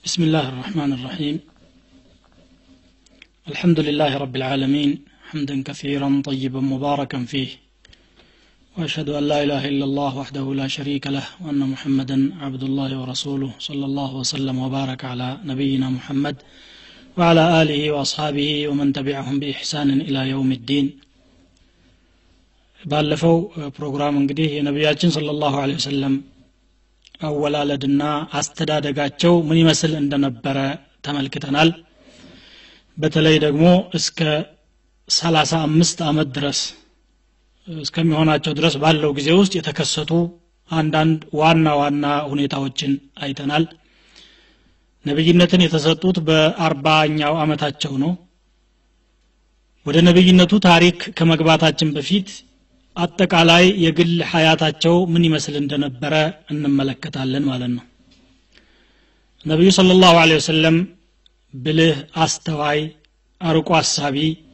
بسم الله الرحمن الرحيم الحمد لله رب العالمين حمدا كثيرا طيبا مباركا فيه واشهد ان لا اله الا الله وحده لا شريك له وان محمدا عبد الله ورسوله صلى الله وسلم وبارك على نبينا محمد وعلى اله واصحابه ومن تبعهم باحسان الى يوم الدين ባለፈው ፕሮግራም እንግዲህ የነቢያችን ስለ ላሁ ወሰለም አወላለድና አስተዳደጋቸው ምን ይመስል እንደነበረ ተመልክተናል በተለይ ደግሞ እስከ ሰላሳ አምስት አመት ድረስ እስከሚሆናቸው ድረስ ባለው ጊዜ ውስጥ የተከሰቱ አንዳንድ ዋና ዋና ሁኔታዎችን አይተናል ነቢይነትን የተሰጡት በአርባኛው አመታቸው ነው ወደ ነቢይነቱ ታሪክ ከመግባታችን በፊት አጠቃላይ የግል ሀያታቸው ምን ይመስል እንደነበረ እንመለከታለን ማለት ነው ነቢዩ ስለ ላሁ ወሰለም ብልህ አስተዋይ አርቆ አሳቢ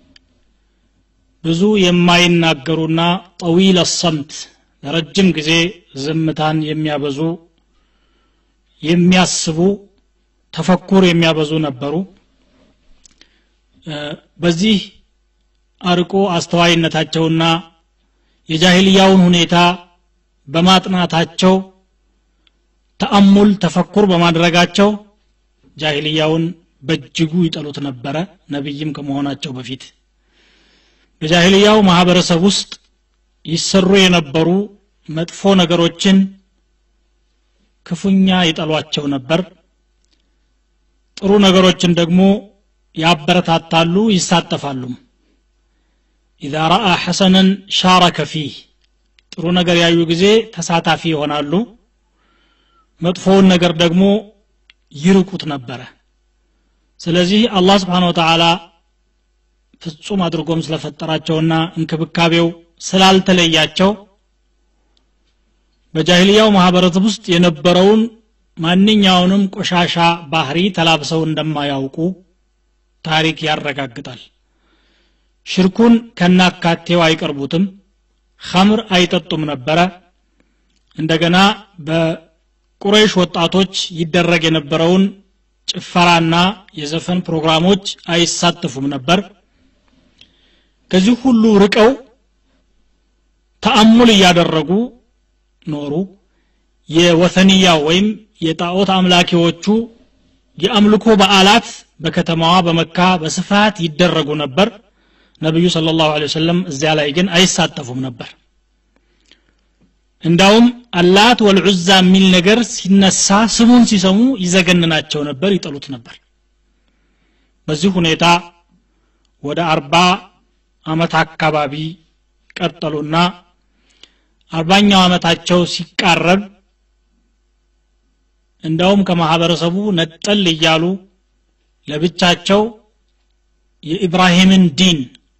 ብዙ የማይናገሩና ጠዊል ሰምት ለረጅም ጊዜ ዝምታን የሚያበዙ የሚያስቡ ተፈኩር የሚያበዙ ነበሩ በዚህ አርቆ አስተዋይነታቸውና የጃሂልያውን ሁኔታ በማጥናታቸው ተአሙል ተፈኩር በማድረጋቸው ጃሂልያውን በእጅጉ ይጠሉት ነበረ ነቢይም ከመሆናቸው በፊት በጃሂልያው ማህበረሰብ ውስጥ ይሰሩ የነበሩ መጥፎ ነገሮችን ክፉኛ ይጠሏቸው ነበር ጥሩ ነገሮችን ደግሞ ያበረታታሉ ይሳተፋሉም ኢዛ ረአ ሐሰነን ሻረከ ፊህ ጥሩ ነገር ያዩ ጊዜ ተሳታፊ ይሆናሉ መጥፎውን ነገር ደግሞ ይርቁት ነበረ ስለዚህ አላህ ስብሓን ወተዓላ ፍጹም አድርጎም ስለፈጠራቸውና እንክብካቤው ስላልተለያቸው በጃሂልያው ማህበረሰብ ውስጥ የነበረውን ማንኛውንም ቆሻሻ ባህሪ ተላብሰው እንደማያውቁ ታሪክ ያረጋግጣል ሽርኩን ከናካቴው አይቀርቡትም ኸምር አይጠጡም ነበረ እንደገና በቁረይሽ ወጣቶች ይደረግ የነበረውን ጭፈራና የዘፈን ፕሮግራሞች አይሳተፉም ነበር ከዚህ ሁሉ ርቀው ተአሙል እያደረጉ ኖሩ የወተንያ ወይም የጣዖት አምላኪዎቹ የአምልኮ በዓላት በከተማዋ በመካ በስፋት ይደረጉ ነበር ነቢዩ ስለ ላሁ ወሰለም እዚያ ላይ ግን አይሳተፉም ነበር እንዳውም አላት ወልዑዛ የሚል ነገር ሲነሳ ስሙን ሲሰሙ ይዘገንናቸው ነበር ይጠሉት ነበር በዚህ ሁኔታ ወደ አርባ አመት አካባቢ ቀጠሉና አርባኛው አመታቸው ሲቃረብ እንዳውም ከማህበረሰቡ ነጠል እያሉ ለብቻቸው የኢብራሂምን ዲን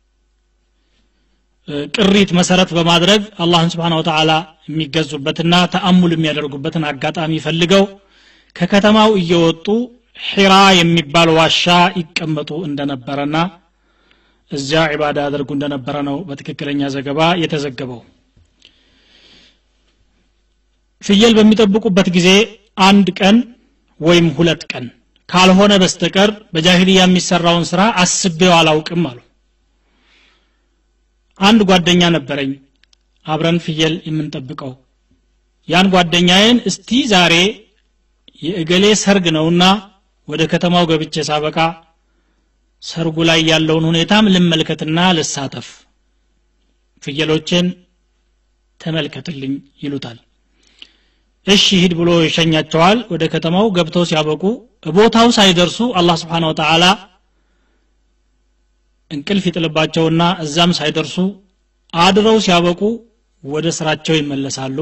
ቅሪት መሰረት በማድረግ አላህን ስብሓን ወተዓላ የሚገዙበትና ተአሙል የሚያደርጉበትን አጋጣሚ ፈልገው ከከተማው እየወጡ ሒራ የሚባል ዋሻ ይቀመጡ እንደነበረና እዚያ ዒባዳ ያደርጉ እንደነበረ ነው በትክክለኛ ዘገባ የተዘገበው ፍየል በሚጠብቁበት ጊዜ አንድ ቀን ወይም ሁለት ቀን ካልሆነ በስተቀር በጃሂልያ የሚሰራውን ስራ አስቤው አላውቅም አሉ አንድ ጓደኛ ነበረኝ አብረን ፍየል የምንጠብቀው ያን ጓደኛዬን እስቲ ዛሬ የእገሌ ሰርግ ነውና ወደ ከተማው ገብቼ ሳበቃ ሰርጉ ላይ ያለውን ሁኔታም ልመልከትና ልሳተፍ ፍየሎችን ተመልከትልኝ ይሉታል እሺ ሂድ ብሎ ይሸኛቸዋል ወደ ከተማው ገብተው ሲያበቁ ቦታው ሳይደርሱ አላህ ስብሓን ወተዓላ እንቅልፍ ይጥልባቸውና እዛም ሳይደርሱ አድረው ሲያበቁ ወደ ስራቸው ይመለሳሉ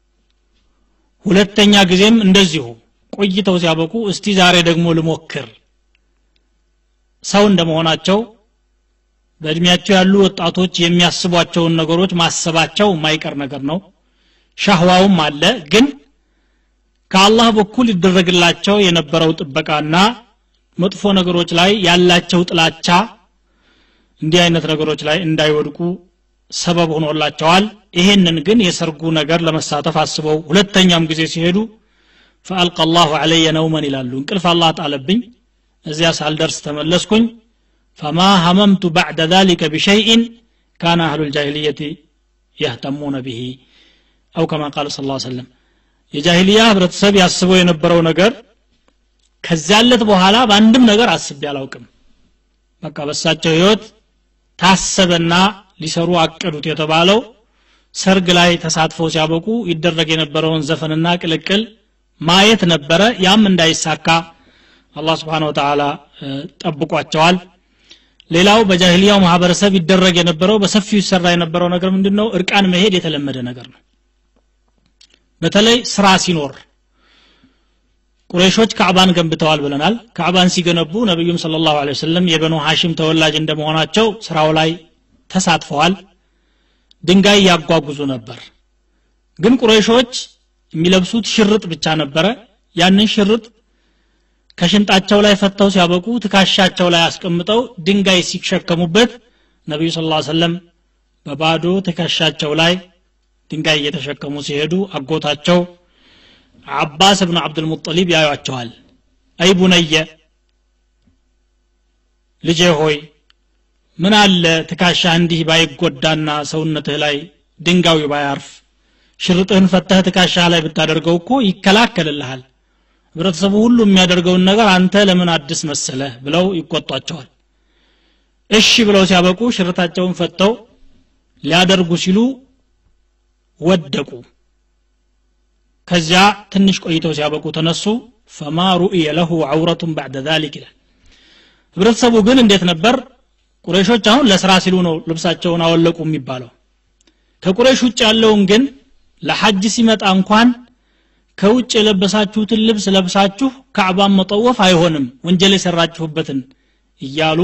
ሁለተኛ ጊዜም እንደዚሁ ቆይተው ሲያበቁ እስቲ ዛሬ ደግሞ ልሞክር ሰው እንደመሆናቸው በእድሜያቸው ያሉ ወጣቶች የሚያስቧቸውን ነገሮች ማሰባቸው የማይቀር ነገር ነው ሻህዋውም አለ ግን ከአላህ በኩል ይደረግላቸው የነበረው ጥበቃና መጥፎ ነገሮች ላይ ያላቸው ጥላቻ እንዲህ አይነት ነገሮች ላይ እንዳይወድቁ ሰበብ ሆኖላቸዋል ይሄንን ግን የሰርጉ ነገር ለመሳተፍ አስበው ሁለተኛም ጊዜ ሲሄዱ ፈአልቀ አላሁ አለየ ነውመን ይላሉ እንቅልፍ አላህ ጣለብኝ እዚያ ሳልደርስ ተመለስኩኝ ፈማ ሀመምቱ ባዕደ ذلك بشيء كان أهل الجاهلية يهتمون به أو كما قال صلى الله عليه وسلم የጃሂልያ ህብረተሰብ ያስበው የነበረው ነገር ከዚያለት በኋላ በአንድም ነገር አስቤ አላውቅም በቃ በሳቸው ህይወት ታሰበና ሊሰሩ አቀዱት የተባለው ሰርግ ላይ ተሳትፈው ሲያበቁ ይደረግ የነበረውን ዘፈንና ቅልቅል ማየት ነበረ ያም እንዳይሳካ አላህ ስብሓን ወተላ ጠብቋቸዋል ሌላው በጃሂልያው ማህበረሰብ ይደረግ የነበረው በሰፊው ይሰራ የነበረው ነገር ምንድን ነው እርቃን መሄድ የተለመደ ነገር ነው በተለይ ስራ ሲኖር ቁረይሾች ካዕባን ገንብተዋል ብለናል ካዕባን ሲገነቡ ነቢዩም ስለ ላሁ ወሰለም የበኑ ሐሽም ተወላጅ እንደመሆናቸው ስራው ላይ ተሳትፈዋል ድንጋይ ያጓጉዙ ነበር ግን ቁረይሾች የሚለብሱት ሽርጥ ብቻ ነበረ ያንን ሽርጥ ከሽንጣቸው ላይ ፈተው ሲያበቁ ትካሻቸው ላይ አስቀምጠው ድንጋይ ሲሸከሙበት ነቢዩ ስ ሰለም በባዶ ትከሻቸው ላይ ድንጋይ እየተሸከሙ ሲሄዱ አጎታቸው አባስ እብኑ አብዱልሙጠሊብ ያዩቸዋል አይ ቡነየ ልጄ ሆይ ምን አለ ትካሻህ እንዲህ ባይጎዳና ሰውነትህ ላይ ድንጋዩ ባያርፍ ሽርጥህን ፈተህ ትካሻህ ላይ ብታደርገው እኮ ይከላከልልሃል ህብረተሰቡ ሁሉ የሚያደርገውን ነገር አንተ ለምን አዲስ መሰለህ ብለው ይቆጧቸዋል እሺ ብለው ሲያበቁ ሽርታቸውን ፈተው ሊያደርጉ ሲሉ ወደቁ ከዚያ ትንሽ ቆይተው ሲያበቁ ተነሱ ፈማ ሩእየ ለሁ ዐውረቱን ባዕደ ዛሊክ ይላል ህብረተሰቡ ግን እንዴት ነበር ቁረሾች አሁን ለስራ ሲሉ ነው ልብሳቸውን አወለቁ የሚባለው ከቁረሽ ውጭ ያለውን ግን ለሐጅ ሲመጣ እንኳን ከውጭ የለበሳችሁትን ልብስ ለብሳችሁ ካዕባን መጠወፍ አይሆንም ወንጀል የሰራችሁበትን እያሉ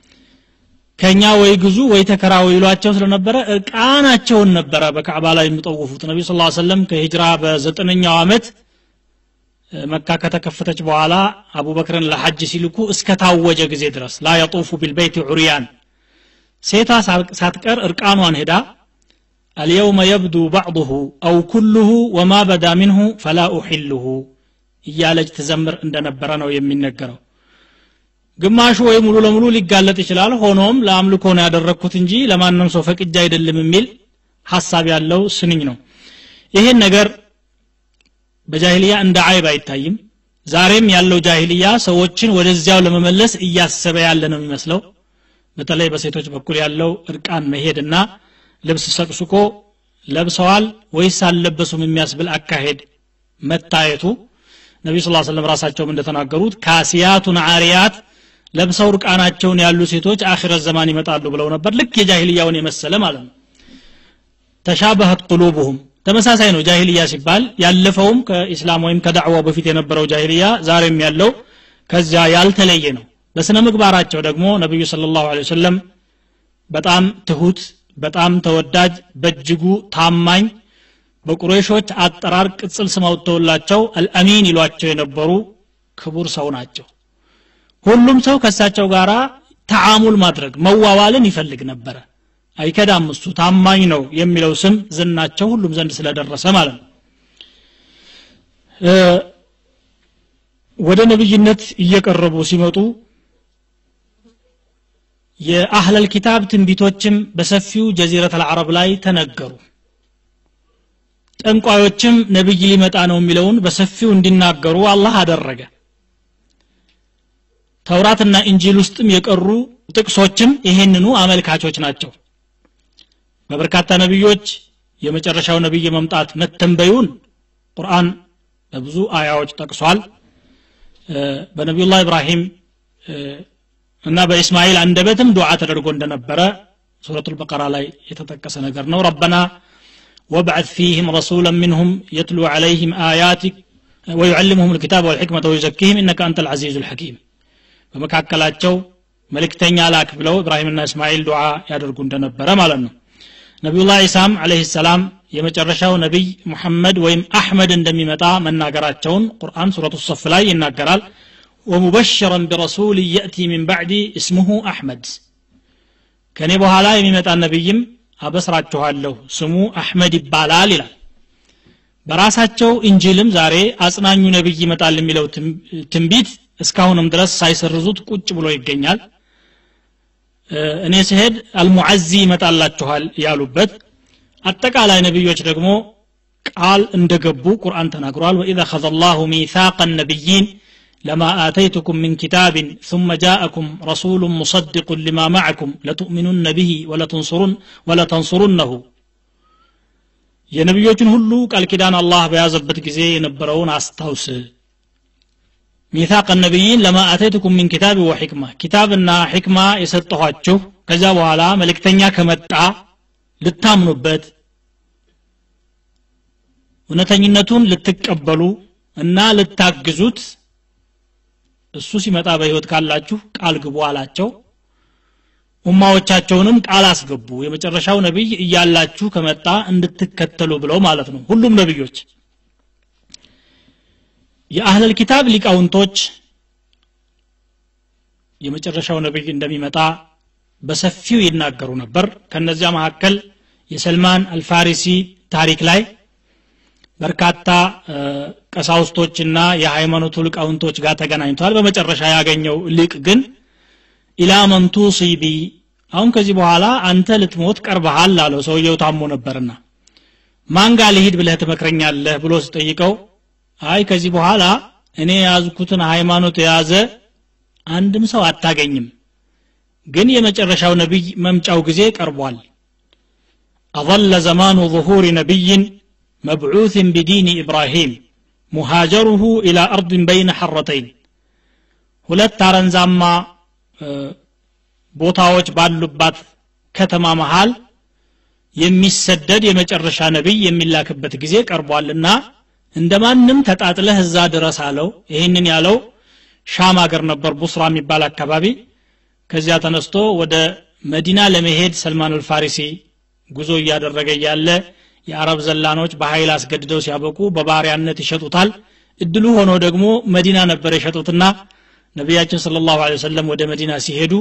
ከኛ ወይ ግዙ ወይ ተከራው ይሏቸው ስለነበረ እርቃናቸውን ነበረ በካዕባ ላይ የሚጠውፉት ነቢ ስ ሰለም ከሂጅራ በዘጠነኛው ዓመት መካ ከተከፈተች በኋላ አቡበክርን ለሐጅ ሲልኩ እስከ ታወጀ ጊዜ ድረስ ላ የጡፉ ቢልበይት ዑርያን ሴታ ሳትቀር እርቃኗን ሄዳ اليوم يبدو بعضه أو كله وما بدا منه فلا أحله እያለች ትዘምር እንደነበረ ነው የሚነገረው ግማሹ ወይ ሙሉ ለሙሉ ሊጋለጥ ይችላል ሆኖም ለአምልኮ ነው ያደረግኩት እንጂ ለማንም ሰው ፈቅጃ አይደለም የሚል ሀሳብ ያለው ስንኝ ነው ይሄን ነገር በጃሂልያ እንደ አይብ አይታይም ዛሬም ያለው ጃሂልያ ሰዎችን ወደዚያው ለመመለስ እያሰበ ያለ ነው የሚመስለው በተለይ በሴቶች በኩል ያለው እርቃን መሄድና ልብስ ሰቅስቆ ለብሰዋል ወይስ አልለበሱም የሚያስብል አካሄድ መታየቱ ነቢ ስ ሰለም ራሳቸውም እንደተናገሩት ካሲያቱን አሪያት ለብሰው እርቃናቸውን ያሉ ሴቶች አኺረት ዘማን ይመጣሉ ብለው ነበር ልክ የጃሂልያውን የመሰለ ማለት ነው ተሻበህት ቁሉቡሁም ተመሳሳይ ነው ጃሂልያ ሲባል ያለፈውም ከኢስላም ወይም ከዳዕዋው በፊት የነበረው ጃሂልያ ዛሬም ያለው ከዚያ ያልተለየ ነው በስነ ምግባራቸው ደግሞ ነቢዩ ስለ ላሁ ወሰለም በጣም ትሁት በጣም ተወዳጅ በእጅጉ ታማኝ በቁሬሾች አጠራር ቅጽል ስም አውጥተውላቸው አልአሚን ይሏቸው የነበሩ ክቡር ሰው ናቸው ሁሉም ሰው ከእሳቸው ጋር ተዓሙል ማድረግ መዋዋልን ይፈልግ ነበረ አይከዳም እሱ ታማኝ ነው የሚለው ስም ዝናቸው ሁሉም ዘንድ ስለደረሰ ማለት ነው ወደ ነብይነት እየቀረቡ ሲመጡ የአህለል ኪታብ ትንቢቶችም በሰፊው ጀዚረት አልዓረብ ላይ ተነገሩ ጠንቋዮችም ነብይ ሊመጣ ነው የሚለውን በሰፊው እንዲናገሩ አላህ አደረገ ተውራትና እንጂል ውስጥም የቀሩ ጥቅሶችም ይሄንኑ አመልካቾች ናቸው በበርካታ ነቢዮች የመጨረሻው ነቢይ መምጣት መተንበዩን ቁርአን በብዙ አያዎች ጠቅሷል በነቢዩላህ ኢብራሂም እና በኢስማኤል አንደበትም ዱዓ ተደርጎ እንደነበረ ሱረቱ ልበቀራ ላይ የተጠቀሰ ነገር ነው ረበና وابعث فيهم رسولا منهم يتلو عليهم آياتك ويعلمهم الكتاب والحكمة ويزكيهم إنك أنت العزيز الحكيم በመካከላቸው መልእክተኛ ላክ ብለው ኢብራሂምና እስማኤል ዱዓ ያደርጉ እንደነበረ ማለት ነው ነቢዩላህ ኢሳም አለህ ሰላም የመጨረሻው ነቢይ ሙሐመድ ወይም አሕመድ እንደሚመጣ መናገራቸውን ቁርአን ሱረቱ ሶፍ ላይ ይናገራል ወሙበሽረን ቢረሱል የእቲ ሚን ባዕዲ እስሙሁ አሕመድ ከእኔ በኋላ የሚመጣ ነቢይም አበስራችኋለሁ ስሙ አሕመድ ይባላል ይላል በራሳቸው እንጂልም ዛሬ አጽናኙ ነብይ ይመጣል የሚለው ትንቢት እስካሁንም ድረስ ሳይሰርዙት ቁጭ ብሎ ይገኛል እኔ ስሄድ አልሙዓዚ ይመጣላችኋል ያሉበት አጠቃላይ ነቢዮች ደግሞ ቃል እንደገቡ ቁርአን ተናግሯል ወኢذ አኸذ الله ميثاق النبيين لما آتيتكم من كتاب ثم جاءكم رسول مصدق لما معكم لتؤمنن به ولتنصرن ولتنصرنه የነቢዮችን ሁሉ ቃል ኪዳን አላህ በያዘበት ጊዜ የነበረውን አስታውስ ሚታቅ ነቢይን ለማ አተይትኩም ሚን ኪታብ ወሕክማ ኪታብና ሕክማ የሰጠኋችሁ ከዚያ በኋላ መልእክተኛ ከመጣ ልታምኑበት እውነተኝነቱን ልትቀበሉ እና ልታግዙት እሱ ሲመጣ በህይወት ካላችሁ ቃል ግቡ አላቸው ኡማዎቻቸውንም ቃል አስገቡ የመጨረሻው ነቢይ እያላችሁ ከመጣ እንድትከተሉ ብለው ማለት ነው ሁሉም ነቢዮች የአህለል ኪታብ ሊቃውንቶች የመጨረሻው ነቢይ እንደሚመጣ በሰፊው ይናገሩ ነበር ከነዚያ መካከል የሰልማን አልፋሪሲ ታሪክ ላይ በርካታ ቀሳውስቶችና የሃይማኖቱ ሊቃውንቶች ጋር ተገናኝተዋል በመጨረሻ ያገኘው ሊቅ ግን ኢላ መን ቱሲቢ አሁን ከዚህ በኋላ አንተ ልትሞት ቀርበሃል አለው ሰውየው ታሞ ነበርና ማን ጋር ልሂድ ብለህ ትመክረኛለህ ብሎ ስጠይቀው አይ ከዚህ በኋላ እኔ የያዝኩትን ሃይማኖት የያዘ አንድም ሰው አታገኝም ግን የመጨረሻው ነቢይ መምጫው ጊዜ ቀርቧል أظل زمان ظهور نبي مبعوث بدين إبراهيم مهاجره إلى أرض بين حرتين ሁለት አረንዛማ ቦታዎች ባሉባት ከተማ መሃል የሚሰደድ የመጨረሻ ነቢይ የሚላክበት ጊዜ ቀርቧልና እንደ ማንም ተጣጥለህ እዛ ድረስ አለው ይህንን ያለው ሻም አገር ነበር ቡስራ የሚባል አካባቢ ከዚያ ተነስቶ ወደ መዲና ለመሄድ ሰልማን አልፋሪሲ ጉዞ እያደረገ እያለ የአረብ ዘላኖች በኃይል አስገድደው ሲያበቁ በባሪያነት ይሸጡታል እድሉ ሆኖ ደግሞ መዲና ነበር የሸጡትና ነቢያችን ስለ ላሁ ወሰለም ወደ መዲና ሲሄዱ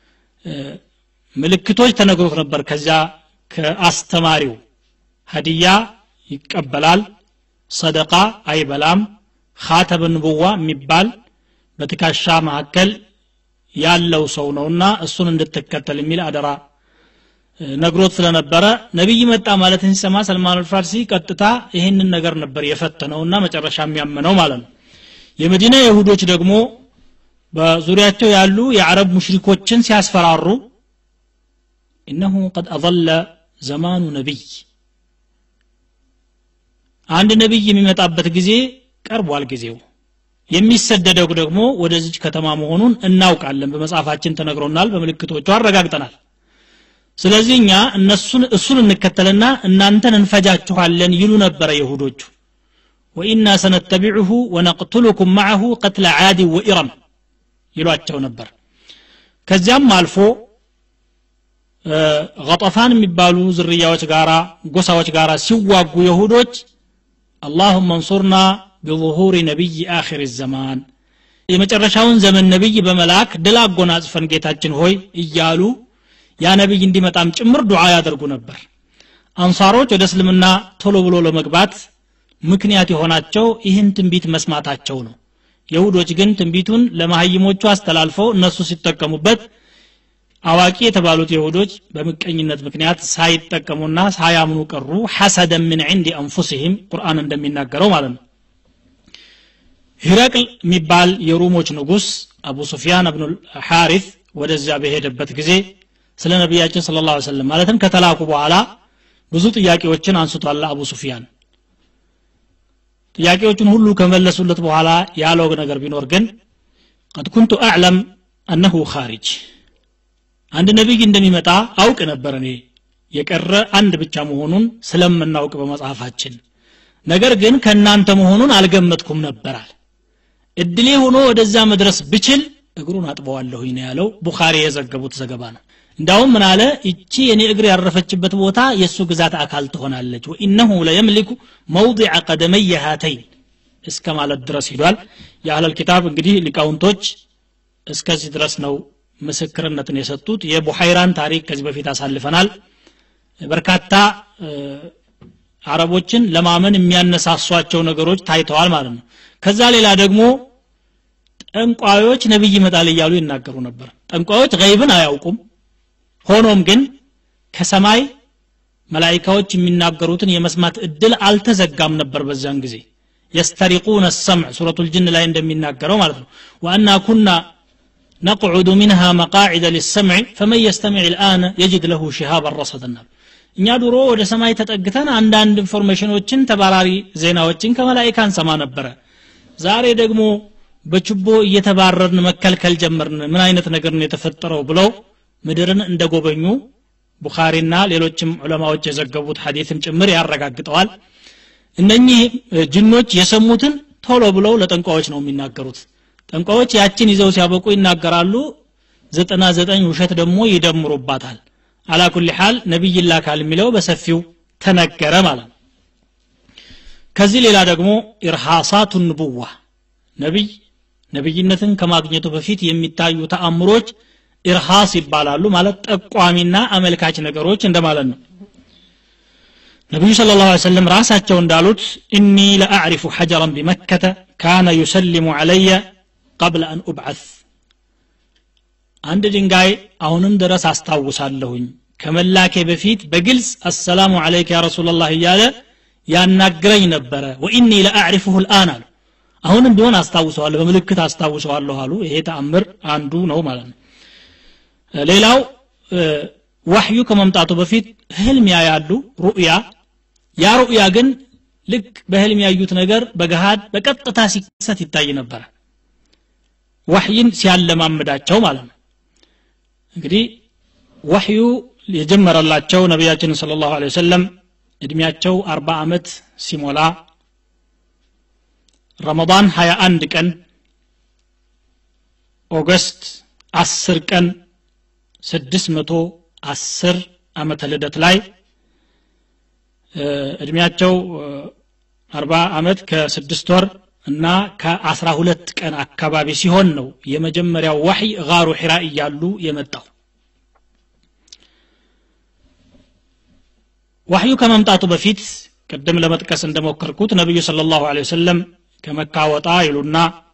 ምልክቶች ተነግሮት ነበር ከዚያ ከአስተማሪው ሀዲያ ይቀበላል ሰደቃ አይበላም ካተብ ንቡዋ የሚባል በትካሻ መካከል ያለው ሰው ነውና እሱን እንድትከተል የሚል አደራ ነግሮት ስለነበረ ነቢይ መጣ ማለትን ሲሰማ ሰልማን አልፋርሲ ቀጥታ ይህንን ነገር ነበር የፈተነውና መጨረሻ የሚያመነው ማለት ነው የመዲና ይሁዶች ደግሞ በዙሪያቸው ያሉ የአረብ ሙሽሪኮችን ሲያስፈራሩ እነሁ ቀድ አضለ ዘማኑ ነቢይ አንድ ነቢይ የሚመጣበት ጊዜ ቀርቧል ጊዜው የሚሰደደው ደግሞ ወደዚች ከተማ መሆኑን እናውቃለን በመጽሐፋችን ተነግሮናል በምልክቶቹ አረጋግጠናል ስለዚህ እኛ እነሱን እሱን እንከተልና እናንተን እንፈጃችኋለን ይሉ ነበረ ይሁዶቹ ወኢና ሰነተቢዑሁ ወነቅትሉኩም ማዐሁ ቀትለ ዓዲ ወኢረም ይሏቸው ነበር ከዚያም አልፎ ገጠፋን የሚባሉ ዝርያዎች ጋራ ጎሳዎች ጋራ ሲዋጉ የሁዶች አላሁመ እንሱርና ቢظሁር ነቢይ አኺር ዘማን የመጨረሻውን ዘመን ነቢይ በመላክ ድል አጎናጽፈን ጌታችን ሆይ እያሉ ያ ነቢይ እንዲመጣም ጭምር ዱዓ ያደርጉ ነበር አንሳሮች ወደ እስልምና ቶሎ ብሎ ለመግባት ምክንያት የሆናቸው ይህን ትንቢት መስማታቸው ነው የሁዶች ግን ትንቢቱን ለማህይሞቹ አስተላልፈው እነሱ ሲጠቀሙበት አዋቂ የተባሉት የሁዶች በምቀኝነት ምክንያት ሳይጠቀሙና ሳያምኑ ቀሩ ሐሰደን ምን ዕንዲ አንፉሲህም ቁርአን እንደሚናገረው ማለት ነው ሂረቅል የሚባል የሩሞች ንጉስ አቡ ሱፊያን እብኑ ሐሪት ወደዚያ በሄደበት ጊዜ ስለ ነቢያችን ስለ ላ ሰለም ማለትም ከተላኩ በኋላ ብዙ ጥያቄዎችን አንስቷል አቡ ሱፊያን ጥያቄዎቹን ሁሉ ከመለሱለት በኋላ ያለው ነገር ቢኖር ግን ቀድ ኩንቱ አዕለም አነሁ ካሪጅ አንድ ነቢይ እንደሚመጣ አውቅ ነበር እኔ የቀረ አንድ ብቻ መሆኑን ስለምናውቅ በመጽሐፋችን ነገር ግን ከእናንተ መሆኑን አልገመትኩም ነበራል እድሌ ሆኖ ወደዛ መድረስ ብችል እግሩን አጥበዋለሁኝ ነው ያለው ቡኻሪ የዘገቡት ዘገባ ነው እንዳውም ምን አለ እቺ የኔ እግር ያረፈችበት ቦታ የእሱ ግዛት አካል ትሆናለች ወኢነሁ ለየምሊኩ መውضع ቀደመየ ሃተይን እስከ ማለት ድረስ ሂዷል የአህለል ኪታብ እንግዲህ ሊቃውንቶች እስከዚህ ድረስ ነው ምስክርነትን የሰጡት የቡሐይራን ታሪክ ከዚህ በፊት አሳልፈናል በርካታ አረቦችን ለማመን የሚያነሳሷቸው ነገሮች ታይተዋል ማለት ነው ከዛ ሌላ ደግሞ ጠንቋዮች ነብይ ይመጣል እያሉ ይናገሩ ነበር ጠንቋዮች ገይብን አያውቁም ሆኖም ግን ከሰማይ መላይካዎች የሚናገሩትን የመስማት እድል አልተዘጋም ነበር በዛን ጊዜ የስተሪቁነ ሰምዕ ሱረቱ ልጅን ላይ እንደሚናገረው ማለት ነው ወአና ኩና ነቅዑዱ ሚንሃ መቃዒደ ሊሰምዕ ፈመን የስተሚዕ ልአነ የጅድ ለሁ ሽሃበን ረሰድና እኛ ድሮ ወደ ሰማይ ተጠግተን አንዳንድ ኢንፎርሜሽኖችን ተባራሪ ዜናዎችን ከመላይካ እንሰማ ነበረ ዛሬ ደግሞ በችቦ እየተባረርን መከልከል ጀመርን ምን አይነት ነገር ነው የተፈጠረው ብለው ምድርን እንደጎበኙ ቡኻሪና ሌሎችም ዑለማዎች የዘገቡት ሐዲትም ጭምር ያረጋግጠዋል እነኚህ ጅኖች የሰሙትን ቶሎ ብለው ለጠንቋዎች ነው የሚናገሩት ጠንቋዎች ያችን ይዘው ሲያበቁ ይናገራሉ ዘጠና ዘጠኝ ውሸት ደግሞ ይደምሩባታል አላኩል ሐል ነቢይ ላካል የሚለው በሰፊው ተነገረ ማለት ነው ከዚህ ሌላ ደግሞ ኢርሃሳቱ ንቡዋ ነቢይ ነቢይነትን ከማግኘቱ በፊት የሚታዩ ተአምሮች ኢርሃስ ይባላሉ ማለት ጠቋሚና አመልካች ነገሮች እንደማለት ነው ነቢዩ ስለ ላሁ ሰለም ራሳቸው እንዳሉት እኒ ለአዕሪፉ ሐጀራን ቢመከተ ካነ ዩሰሊሙ ዓለየ ቀብለ አን ኡብዓት አንድ ድንጋይ አሁንም ድረስ አስታውሳለሁኝ ከመላኬ በፊት በግልጽ አሰላሙ አለይከ ያ ረሱላላህ እያለ ያናግረኝ ነበረ ወኢኒ ለአዕሪፉሁ ልአን አሉ አሁንም ቢሆን አስታውሰዋለሁ በምልክት አስታውሰዋለሁ አሉ ይሄ ተአምር አንዱ ነው ማለት ነው ሌላው ዋህዩ ከመምጣቱ በፊት ህልም ያያሉ ሩእያ ያ ሩእያ ግን ልክ በህልም ያዩት ነገር በገሃድ በቀጥታ ሲከሰት ይታይ ነበረ ዋህይን ሲያለማምዳቸው ማለት ነው እንግዲህ ዋህዩ የጀመረላቸው ነቢያችን ስለ ላሁ ወሰለም እድሜያቸው አርባ ዓመት ሲሞላ ረመዳን 21 ቀን ኦገስት 10 ቀን 610 ዓመተ ልደት ላይ እድሜያቸው 40 ዓመት ከስድስት ወር እና ከአስራ ሁለት ቀን አካባቢ ሲሆን ነው የመጀመሪያው ዋህይ ጋሩ ሒራ እያሉ የመጣው ዋህዩ ከመምጣቱ በፊት ቅድም ለመጥቀስ እንደሞከርኩት ነቢዩ ስለ ላሁ ወሰለም ከመካ ወጣ ይሉና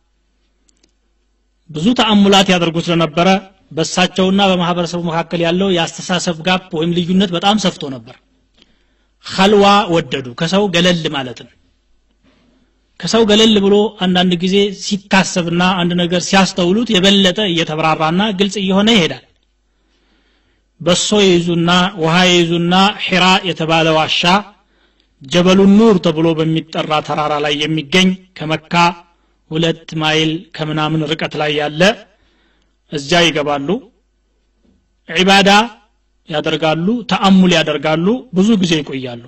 ብዙ ተአሙላት ያደርጉ ስለነበረ በሳቸውና በማህበረሰቡ መካከል ያለው የአስተሳሰብ ጋፕ ወይም ልዩነት በጣም ሰፍቶ ነበር ከልዋ ወደዱ ከሰው ገለል ማለትን ከሰው ገለል ብሎ አንዳንድ ጊዜ ሲታሰብና አንድ ነገር ሲያስተውሉት የበለጠ እየተብራራና ግልጽ እየሆነ ይሄዳል በሶ ይይዙና ውሃ ይይዙና ሒራ የተባለ ዋሻ ጀበሉ ኑር ተብሎ በሚጠራ ተራራ ላይ የሚገኝ ከመካ ሁለት ማይል ከምናምን ርቀት ላይ ያለ እዚያ ይገባሉ ዒባዳ ያደርጋሉ ተአሙል ያደርጋሉ ብዙ ጊዜ ይቆያሉ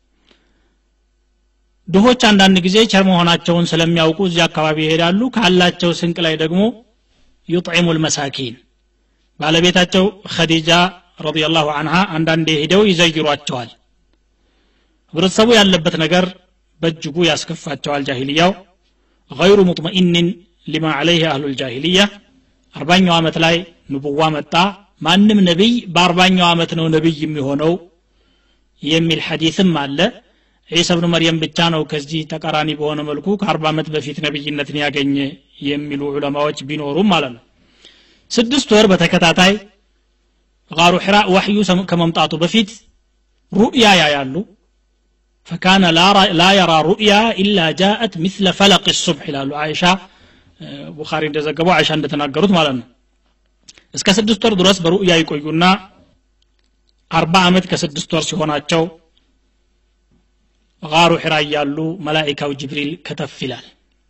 ድሆች አንዳንድ ጊዜ ቸር መሆናቸውን ስለሚያውቁ እዚያ አካባቢ ይሄዳሉ ካላቸው ስንቅ ላይ ደግሞ ዩጥዒሙ ልመሳኪን ባለቤታቸው ኸዲጃ ረዲየላሁ አንሃ አንዳንዴ ሄደው ይዘይሯቸዋል ህብረተሰቡ ያለበት ነገር በእጅጉ ያስከፋቸዋል ጃሂልያው ገይሩ ሙጥመኢንን ሊማ ዓለይህ አህሉ ልጃሂልያ አርባኛው ዓመት ላይ ንቡዋ መጣ ማንም ነቢይ በአርባኛው ዓመት ነው ነቢይ የሚሆነው የሚል ሐዲትም አለ ዒሳ ብኑ መርየም ብቻ ነው ከዚህ ተቃራኒ በሆነ መልኩ ከአርባ ዓመት በፊት ነቢይነትን ያገኘ የሚሉ ዑለማዎች ቢኖሩም ማለት ነው ስድስት ወር በተከታታይ ጋሩ ሒራ ዋሕዩ ከመምጣቱ በፊት ሩእያ ያያሉ ፈካነ ላ የራ ሩእያ ኢላ ጃአት ምስለ ፈለቅ ሱብሕ ይላሉ አይሻ ቡኻሪ እንደዘገበው አይሻ እንደተናገሩት ማለት ነው እስከ ስድስት ወር ድረስ በሩእያ ይቆዩና አርባ ዓመት ከስድስት ወር ሲሆናቸው ጋሩ ሒራ እያሉ መላኢካው ጅብሪል ከተፍ ይላል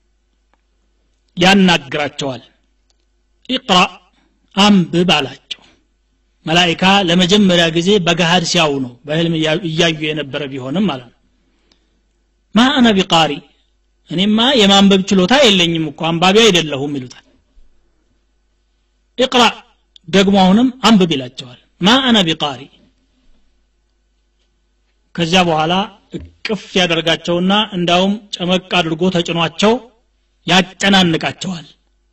ያናግራቸዋል ኢቅራ አንብብ አላቸው መላኢካ ለመጀመሪያ ጊዜ በገሃድ ሲያው ነው በህልም እያዩ የነበረ ቢሆንም ማለት ነው ማ አነ ቢቃሪ እኔማ የማንበብ ችሎታ የለኝም እኮ አንባቢ አይደለሁም ይሉታል ኢቅራ ደግሞ አሁንም አንብብ ይላቸዋል ማ አነ ቢቃሪ ከዚያ በኋላ እቅፍ ያደርጋቸውና እንዳውም ጨመቅ አድርጎ ተጭኗቸው ያጨናንቃቸዋል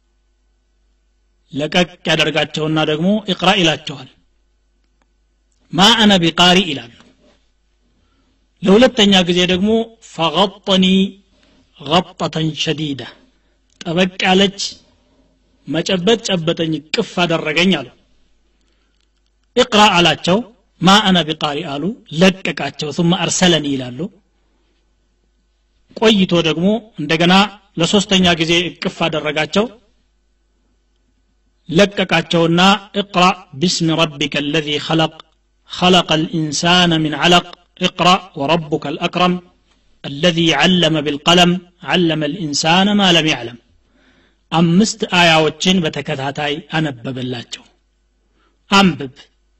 ለቀቅ ያደርጋቸውና ደግሞ ኢቅራ ይላቸዋል ማ አነ ቢቃሪ ይላሉ ለሁለተኛ ጊዜ ደግሞ ፈغጠኒ غጠተን ሸዲዳ ጠበቅ ያለች መጨበጥ ጨበጠኝ ቅፍ አደረገኝ አሉ እቅራ አላቸው ማ አነ ቢቃሪ አሉ ለቀቃቸው ثم አርሰለኒ ይላሉ ቆይቶ ደግሞ እንደገና ለሶስተኛ ጊዜ እቅፍ አደረጋቸው ለቀቃቸውና እቅራ ቢስሚ ረቢከ الذي خلق خلق الإنسان من علق اقرأ وربك الأكرم الذي علم بالقلم علم الإنسان ما لم يعلم አምስት አያዎችን በተከታታይ አነበበላቸው አንብብ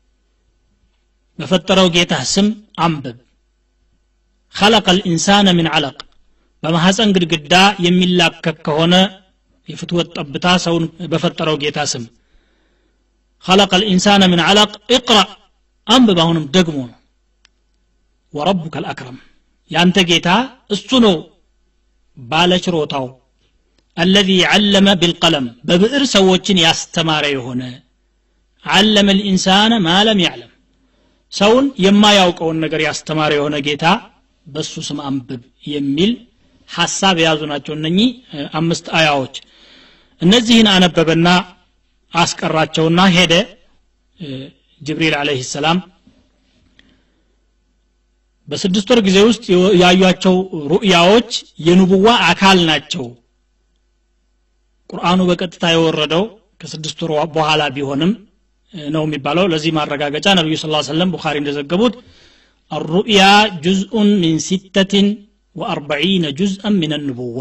በፈጠረው ጌታ ስም አንብብ خلق الإنسان من علق በማሐፀን ግድግዳ የሚላከክ ከሆነ የፍትወት ጠብታ ሰውን በፈጠረው ጌታ ስም خلق الإنسان من علق اقرأ አንብብ አሁንም ደግሞ ነው ወረቡከ الأكرم ያንተ ጌታ እሱ ነው ባለችሮታው الذي علم بالقلم በብዕር ሰዎችን ያስተማረ የሆነ علم الإنسان ما لم يعلم ሰውን የማያውቀውን ነገር ያስተማረ የሆነ ጌታ በሱ ስም አንብብ የሚል ሐሳብ የያዙ ናቸው እነኚህ አምስት አያዎች እነዚህን አነበበና አስቀራቸውና ሄደ ጅብሪል አለህ ሰላም በስድስት ወር ጊዜ ውስጥ ያዩቸው ሩእያዎች የንቡዋ አካል ናቸው ቁርአኑ በቀጥታ የወረደው ከስድስት ወር በኋላ ቢሆንም ነው የሚባለው ለዚህ ማረጋገጫ ነቢዩ ስ ሰለም ቡኻሪ እንደዘገቡት الرؤيا جزء من ستة وأربعين جزءا من النبوة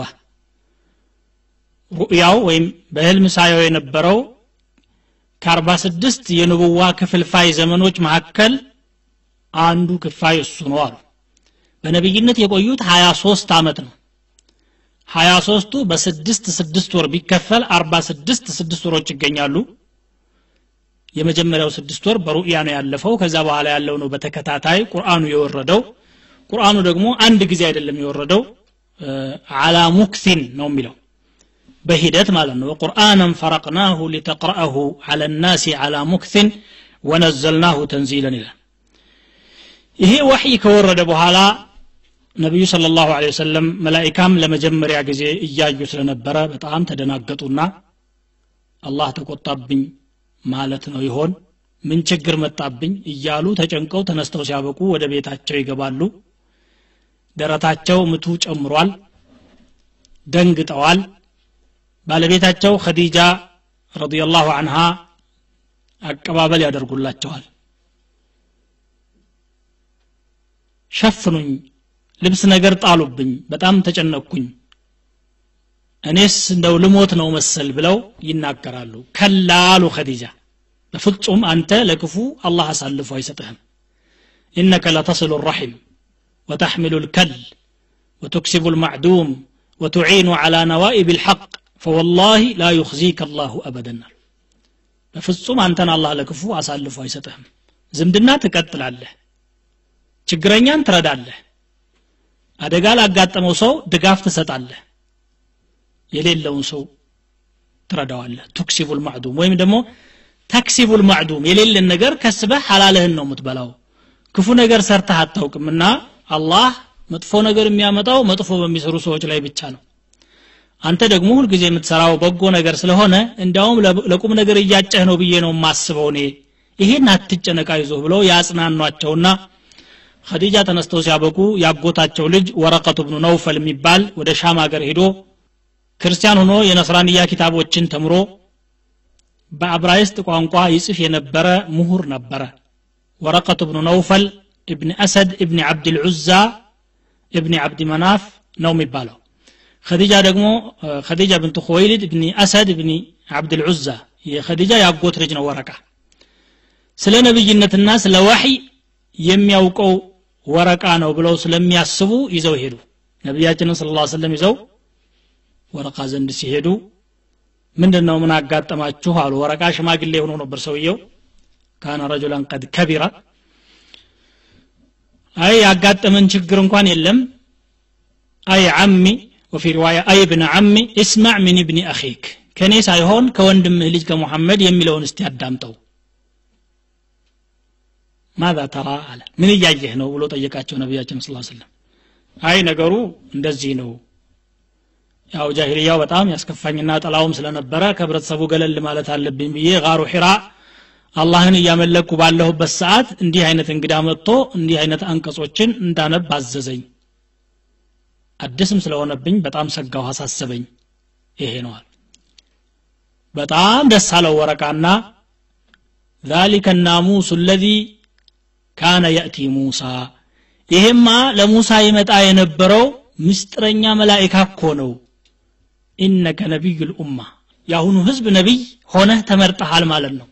ሩእያው ወይም በህልም ሳየው የነበረው ከአርባ ስድስት የንቡዋ ክፍልፋይ ዘመኖች መካከል አንዱ ክፋይ እሱ ነው አሉ በነቢይነት የቆዩት ሀያ ሶስት ዓመት ነው ሀያ ሶስቱ በስድስት ስድስት ወር ቢከፈል አርባ ስድስት ስድስት ወሮች ይገኛሉ የመጀመሪያው ስድስት ወር በሩእያ ነው ያለፈው ከዛ በኋላ ያለው ነው በተከታታይ ቁርአኑ የወረደው ቁርአኑ ደግሞ አንድ ጊዜ አይደለም የወረደው አላ ሙክሲን ነው የሚለው በሂደት ማለት ነው ቁርአንን ፈረቅናሁ ሊተቅረአሁ አላ ናሲ አላ ሙክሲን ወነዘልናሁ ተንዚለን ይላል ይሄ ወሕይ ከወረደ በኋላ ነቢዩ ስለ ላሁ ወሰለም መላይካም ለመጀመሪያ ጊዜ እያዩ ስለነበረ በጣም ተደናገጡና አላህ ተቆጣብኝ ማለት ነው ይሆን ምን ችግር መጣብኝ እያሉ ተጨንቀው ተነስተው ሲያበቁ ወደ ቤታቸው ይገባሉ ደረታቸው ምቱ ጨምሯል ደንግጠዋል ባለቤታቸው ኸዲጃ ረዲየላሁ አንሃ አቀባበል ያደርጉላቸዋል ሸፍኑኝ ልብስ ነገር ጣሉብኝ በጣም ተጨነቅኩኝ እኔስ እንደው ልሞት ነው መሰል ብለው ይናገራሉ ከላሉ ኸዲጃ በፍጹም አንተ ለክፉ አላህ አሳልፎ አይሰጥህም ኢነከ ለተስሉ الرحم وتحمل الكل وتكسب المعدوم وتعين على نوائب الحق فوالله لا يخزيك الله أبدا በፍጹም አንተን አላህ ለክፉ አሳልፎ አይሰጥህም ዝምድና ትቀጥላለህ ችግረኛን ትረዳለህ አደጋ ላጋጠመው ሰው ድጋፍ ትሰጣለህ የሌለውን ሰው ትረዳዋለህ ቱክሲቡል ማዕዱም ወይም ደግሞ ተክሲቡል ማዕዱም የሌለን ነገር ከስበህ ሐላለህን ነው የምትበላው ክፉ ነገር ሰርተህ አታውቅምና አላህ መጥፎ ነገር የሚያመጣው መጥፎ በሚሰሩ ሰዎች ላይ ብቻ ነው አንተ ደግሞ ሁልጊዜ የምትሰራው በጎ ነገር ስለሆነ እንዲያውም ለቁም ነገር እያጨህ ነው ብዬ ነው የማስበው እኔ ይሄን አትጨነቃ ይዞህ ብለው ያጽናኗቸውና ኸዲጃ ተነስተው ሲያበቁ ያጎታቸው ልጅ ወረቀቱ ብኑ ነውፈል የሚባል ወደ ሻም ሀገር ሄዶ ክርስቲያን ሆኖ የነስራንያ ኪታቦችን ተምሮ በአብራይስጥ ቋንቋ ይጽፍ የነበረ ምሁር ነበረ ወረቀቱ ብኑ ነውፈል እብን አሰድ እብን ዓብድልዑዛ እብን ዓብድ መናፍ ነው የሚባለው ኸዲጃ ደግሞ ኸዲጃ ብንት ኹወይልድ እብኒ አሰድ እብኒ ዓብድልዑዛ የኸዲጃ ያጎት ልጅ ነው ወረቃ ስለ ነብይነትና ስለ ዋሕይ የሚያውቀው ወረቃ ነው ብለው ስለሚያስቡ ይዘው ሄዱ ነቢያችንን ስለ ላ ሰለም ይዘው ወረቃ ዘንድ ሲሄዱ ምንድን ነው ምን አጋጠማችሁ አሉ ወረቃ ሽማግሌ ሆኖ ነበር ሰውየው ካነ ረጁላን ቀድ ከቢራ አይ ያጋጠመን ችግር እንኳን የለም አይ አሚ ወፊ ሪዋያ አይ ብን አሚ እስማዕ ምን ብኒ አኺክ ከእኔ ሳይሆን ከወንድምህ ልጅ ከሙሐመድ የሚለውን እስቲ አዳምጠው ማዛ ተራ አለ ምን እያየህ ነው ብሎ ጠየቃቸው ነቢያችን ስ ስለም አይ ነገሩ እንደዚህ ነው ያው ጃሂልያው በጣም ያስከፋኝና ጠላውም ስለነበረ ከህብረተሰቡ ገለል ማለት አለብኝ ብዬ ጋሩ ሒራ አላህን እያመለኩ ባለሁበት ሰዓት እንዲህ አይነት እንግዳ መጥቶ እንዲህ አይነት አንቀጾችን እንዳነብ አዘዘኝ አዲስም ስለሆነብኝ በጣም ሰጋው አሳሰበኝ ይሄ ነዋል በጣም ደስ አለው ወረቃና ذلك الناموس الذي كان يأتي موسى ይሄማ ለሙሳ ይመጣ የነበረው ምስጥረኛ መላኢካ እኮ ነው ኢነከ ነቢዩ ልኡማ የአሁኑ ህዝብ ነቢይ ሆነህ ተመርጠሃል ማለት ነው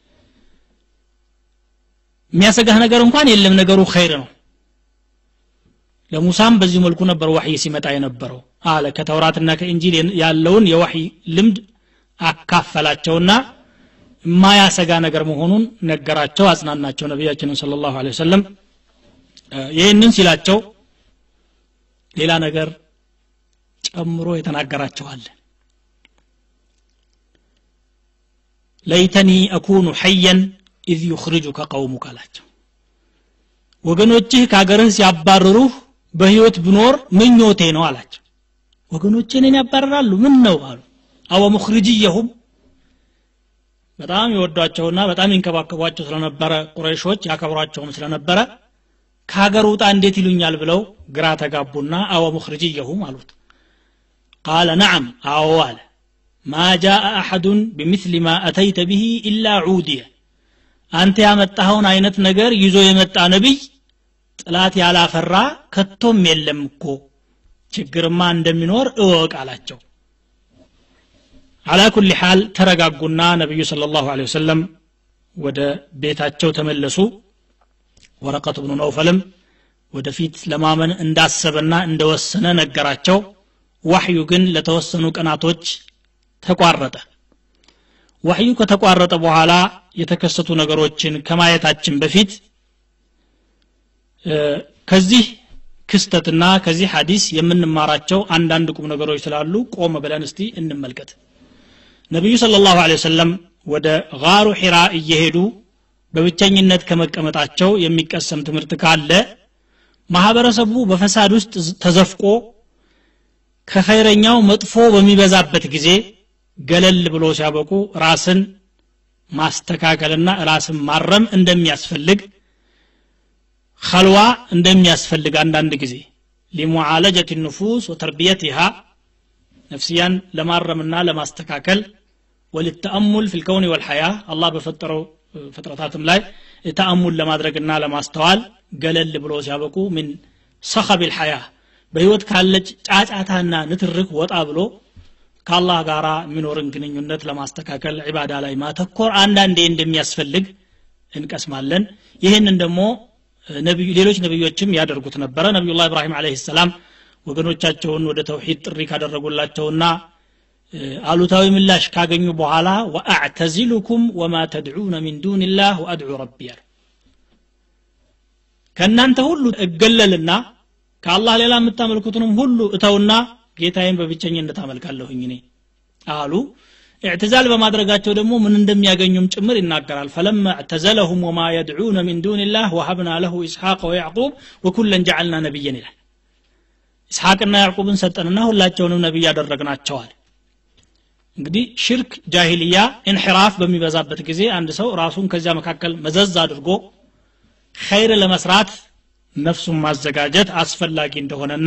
የሚያሰጋህ ነገር እንኳን የለም ነገሩ ኸይር ነው ለሙሳም በዚህ መልኩ ነበር ወሕይ ሲመጣ የነበረው አለ ከተውራትና ከእንጂል ያለውን የወሕይ ልምድ አካፈላቸውና የማያሰጋ ነገር መሆኑን ነገራቸው አጽናናቸው ነቢያችንን ስለ ላሁ ወሰለም ይህንን ሲላቸው ሌላ ነገር ጨምሮ የተናገራቸዋል ለይተኒ አኩኑ ሐየን ኢዝ ዩኽርጁከ ቀውሙክ አላቸው ወገኖችህ ከአገርህ ሲያባርሩህ በህይወት ብኖር ምኞቴ ነው አላቸው ወገኖቼ እኔን ያባረራሉ ምን ነው አሉ አወ ሙኽርጅየሁም በጣም ይወዷቸውና በጣም ይንከባከቧቸው ስለነበረ ቁረይሾች ያከብሯቸውም ስለነበረ ከሀገር ውጣ እንዴት ይሉኛል ብለው ግራ ተጋቡና አወ ሙኽርጅየሁም አሉት ቃለ ነዓም አዎ አለ ማ ጃአ አሐዱን ቢምስሊ ማ አተይተ ብሂ ኢላ ዑድየ አንተ ያመጣኸውን አይነት ነገር ይዞ የመጣ ነቢይ ጥላት ያላፈራ ከቶም የለም እኮ ችግርማ እንደሚኖር እወቅ አላቸው አላ ኩል ሓል ተረጋጉና ነቢዩ ስለ ላሁ ወሰለም ወደ ቤታቸው ተመለሱ ወረቀት ብኑ ነውፈልም ወደፊት ለማመን እንዳሰበና እንደወሰነ ነገራቸው ዋሕዩ ግን ለተወሰኑ ቀናቶች ተቋረጠ ዋሕዩ ከተቋረጠ በኋላ የተከሰቱ ነገሮችን ከማየታችን በፊት ከዚህ ክስተትና ከዚህ ሐዲስ የምንማራቸው አንዳንድ ቁም ነገሮች ስላሉ ቆም ብለን እስቲ እንመልከት ነቢዩ ስለ ላሁ ወሰለም ወደ ጋሩ ሒራ እየሄዱ በብቸኝነት ከመቀመጣቸው የሚቀሰም ትምህርት ካለ ማህበረሰቡ በፈሳድ ውስጥ ተዘፍቆ ከኸይረኛው መጥፎ በሚበዛበት ጊዜ ገለል ብሎ ሲያበቁ ራስን ማስተካከልና ራስን ማረም እንደሚያስፈልግ ኸልዋ እንደሚያስፈልግ አንዳንድ ጊዜ ሊሙዓለጀት ንፉስ ወተርቢየትሃ ነፍስያን ለማረምና ለማስተካከል ወልተአሙል ፊ ልከውን ወልሐያ አላህ በፈጠረው ፍጥረታትም ላይ ተአሙል ለማድረግና ለማስተዋል ገለል ብሎ ሲያበቁ ምን ሰኸብ ልሐያ በህይወት ካለች ጫጫታና ንትርክ ወጣ ብሎ ከአላህ ጋር የሚኖርን ግንኙነት ለማስተካከል ዒባዳ ላይ ማተኮር አንዳንዴ እንደሚያስፈልግ እንቀስማለን ይህንን ደግሞ ሌሎች ነቢዮችም ያደርጉት ነበረ ነቢዩላህ ኢብራሂም አለህ ሰላም ወገኖቻቸውን ወደ ተውሂድ ጥሪ ካደረጉላቸውና አሉታዊ ምላሽ ካገኙ በኋላ ወአዕተዚሉኩም ወማ ተድዑነ ሚን ዱንላህ ወአድዑ ረቢ ያሉ ከእናንተ ሁሉ እገለልና ከአላህ ሌላ የምታመልኩትንም ሁሉ እተውና ጌታዬን በብቸኝነት አመልካለሁኝ እኔ አሉ اعتزال በማድረጋቸው ደግሞ ምን እንደሚያገኙም ጭምር ይናገራል ፈለማ اعتزلهم وما يدعون من دون الله وهبنا له إسحاق ويعقوب وكلا جعلنا نبيا ይላል ኢስሐቅና ያዕቁብን ሰጠንና ሁላቸውንም ነቢይ ያደረግናቸዋል እንግዲህ ሽርክ ጃሂልያ ኢንሕራፍ በሚበዛበት ጊዜ አንድ ሰው ራሱን ከዚያ መካከል መዘዝ አድርጎ ኸይር ለመስራት ነፍሱን ማዘጋጀት አስፈላጊ እንደሆነና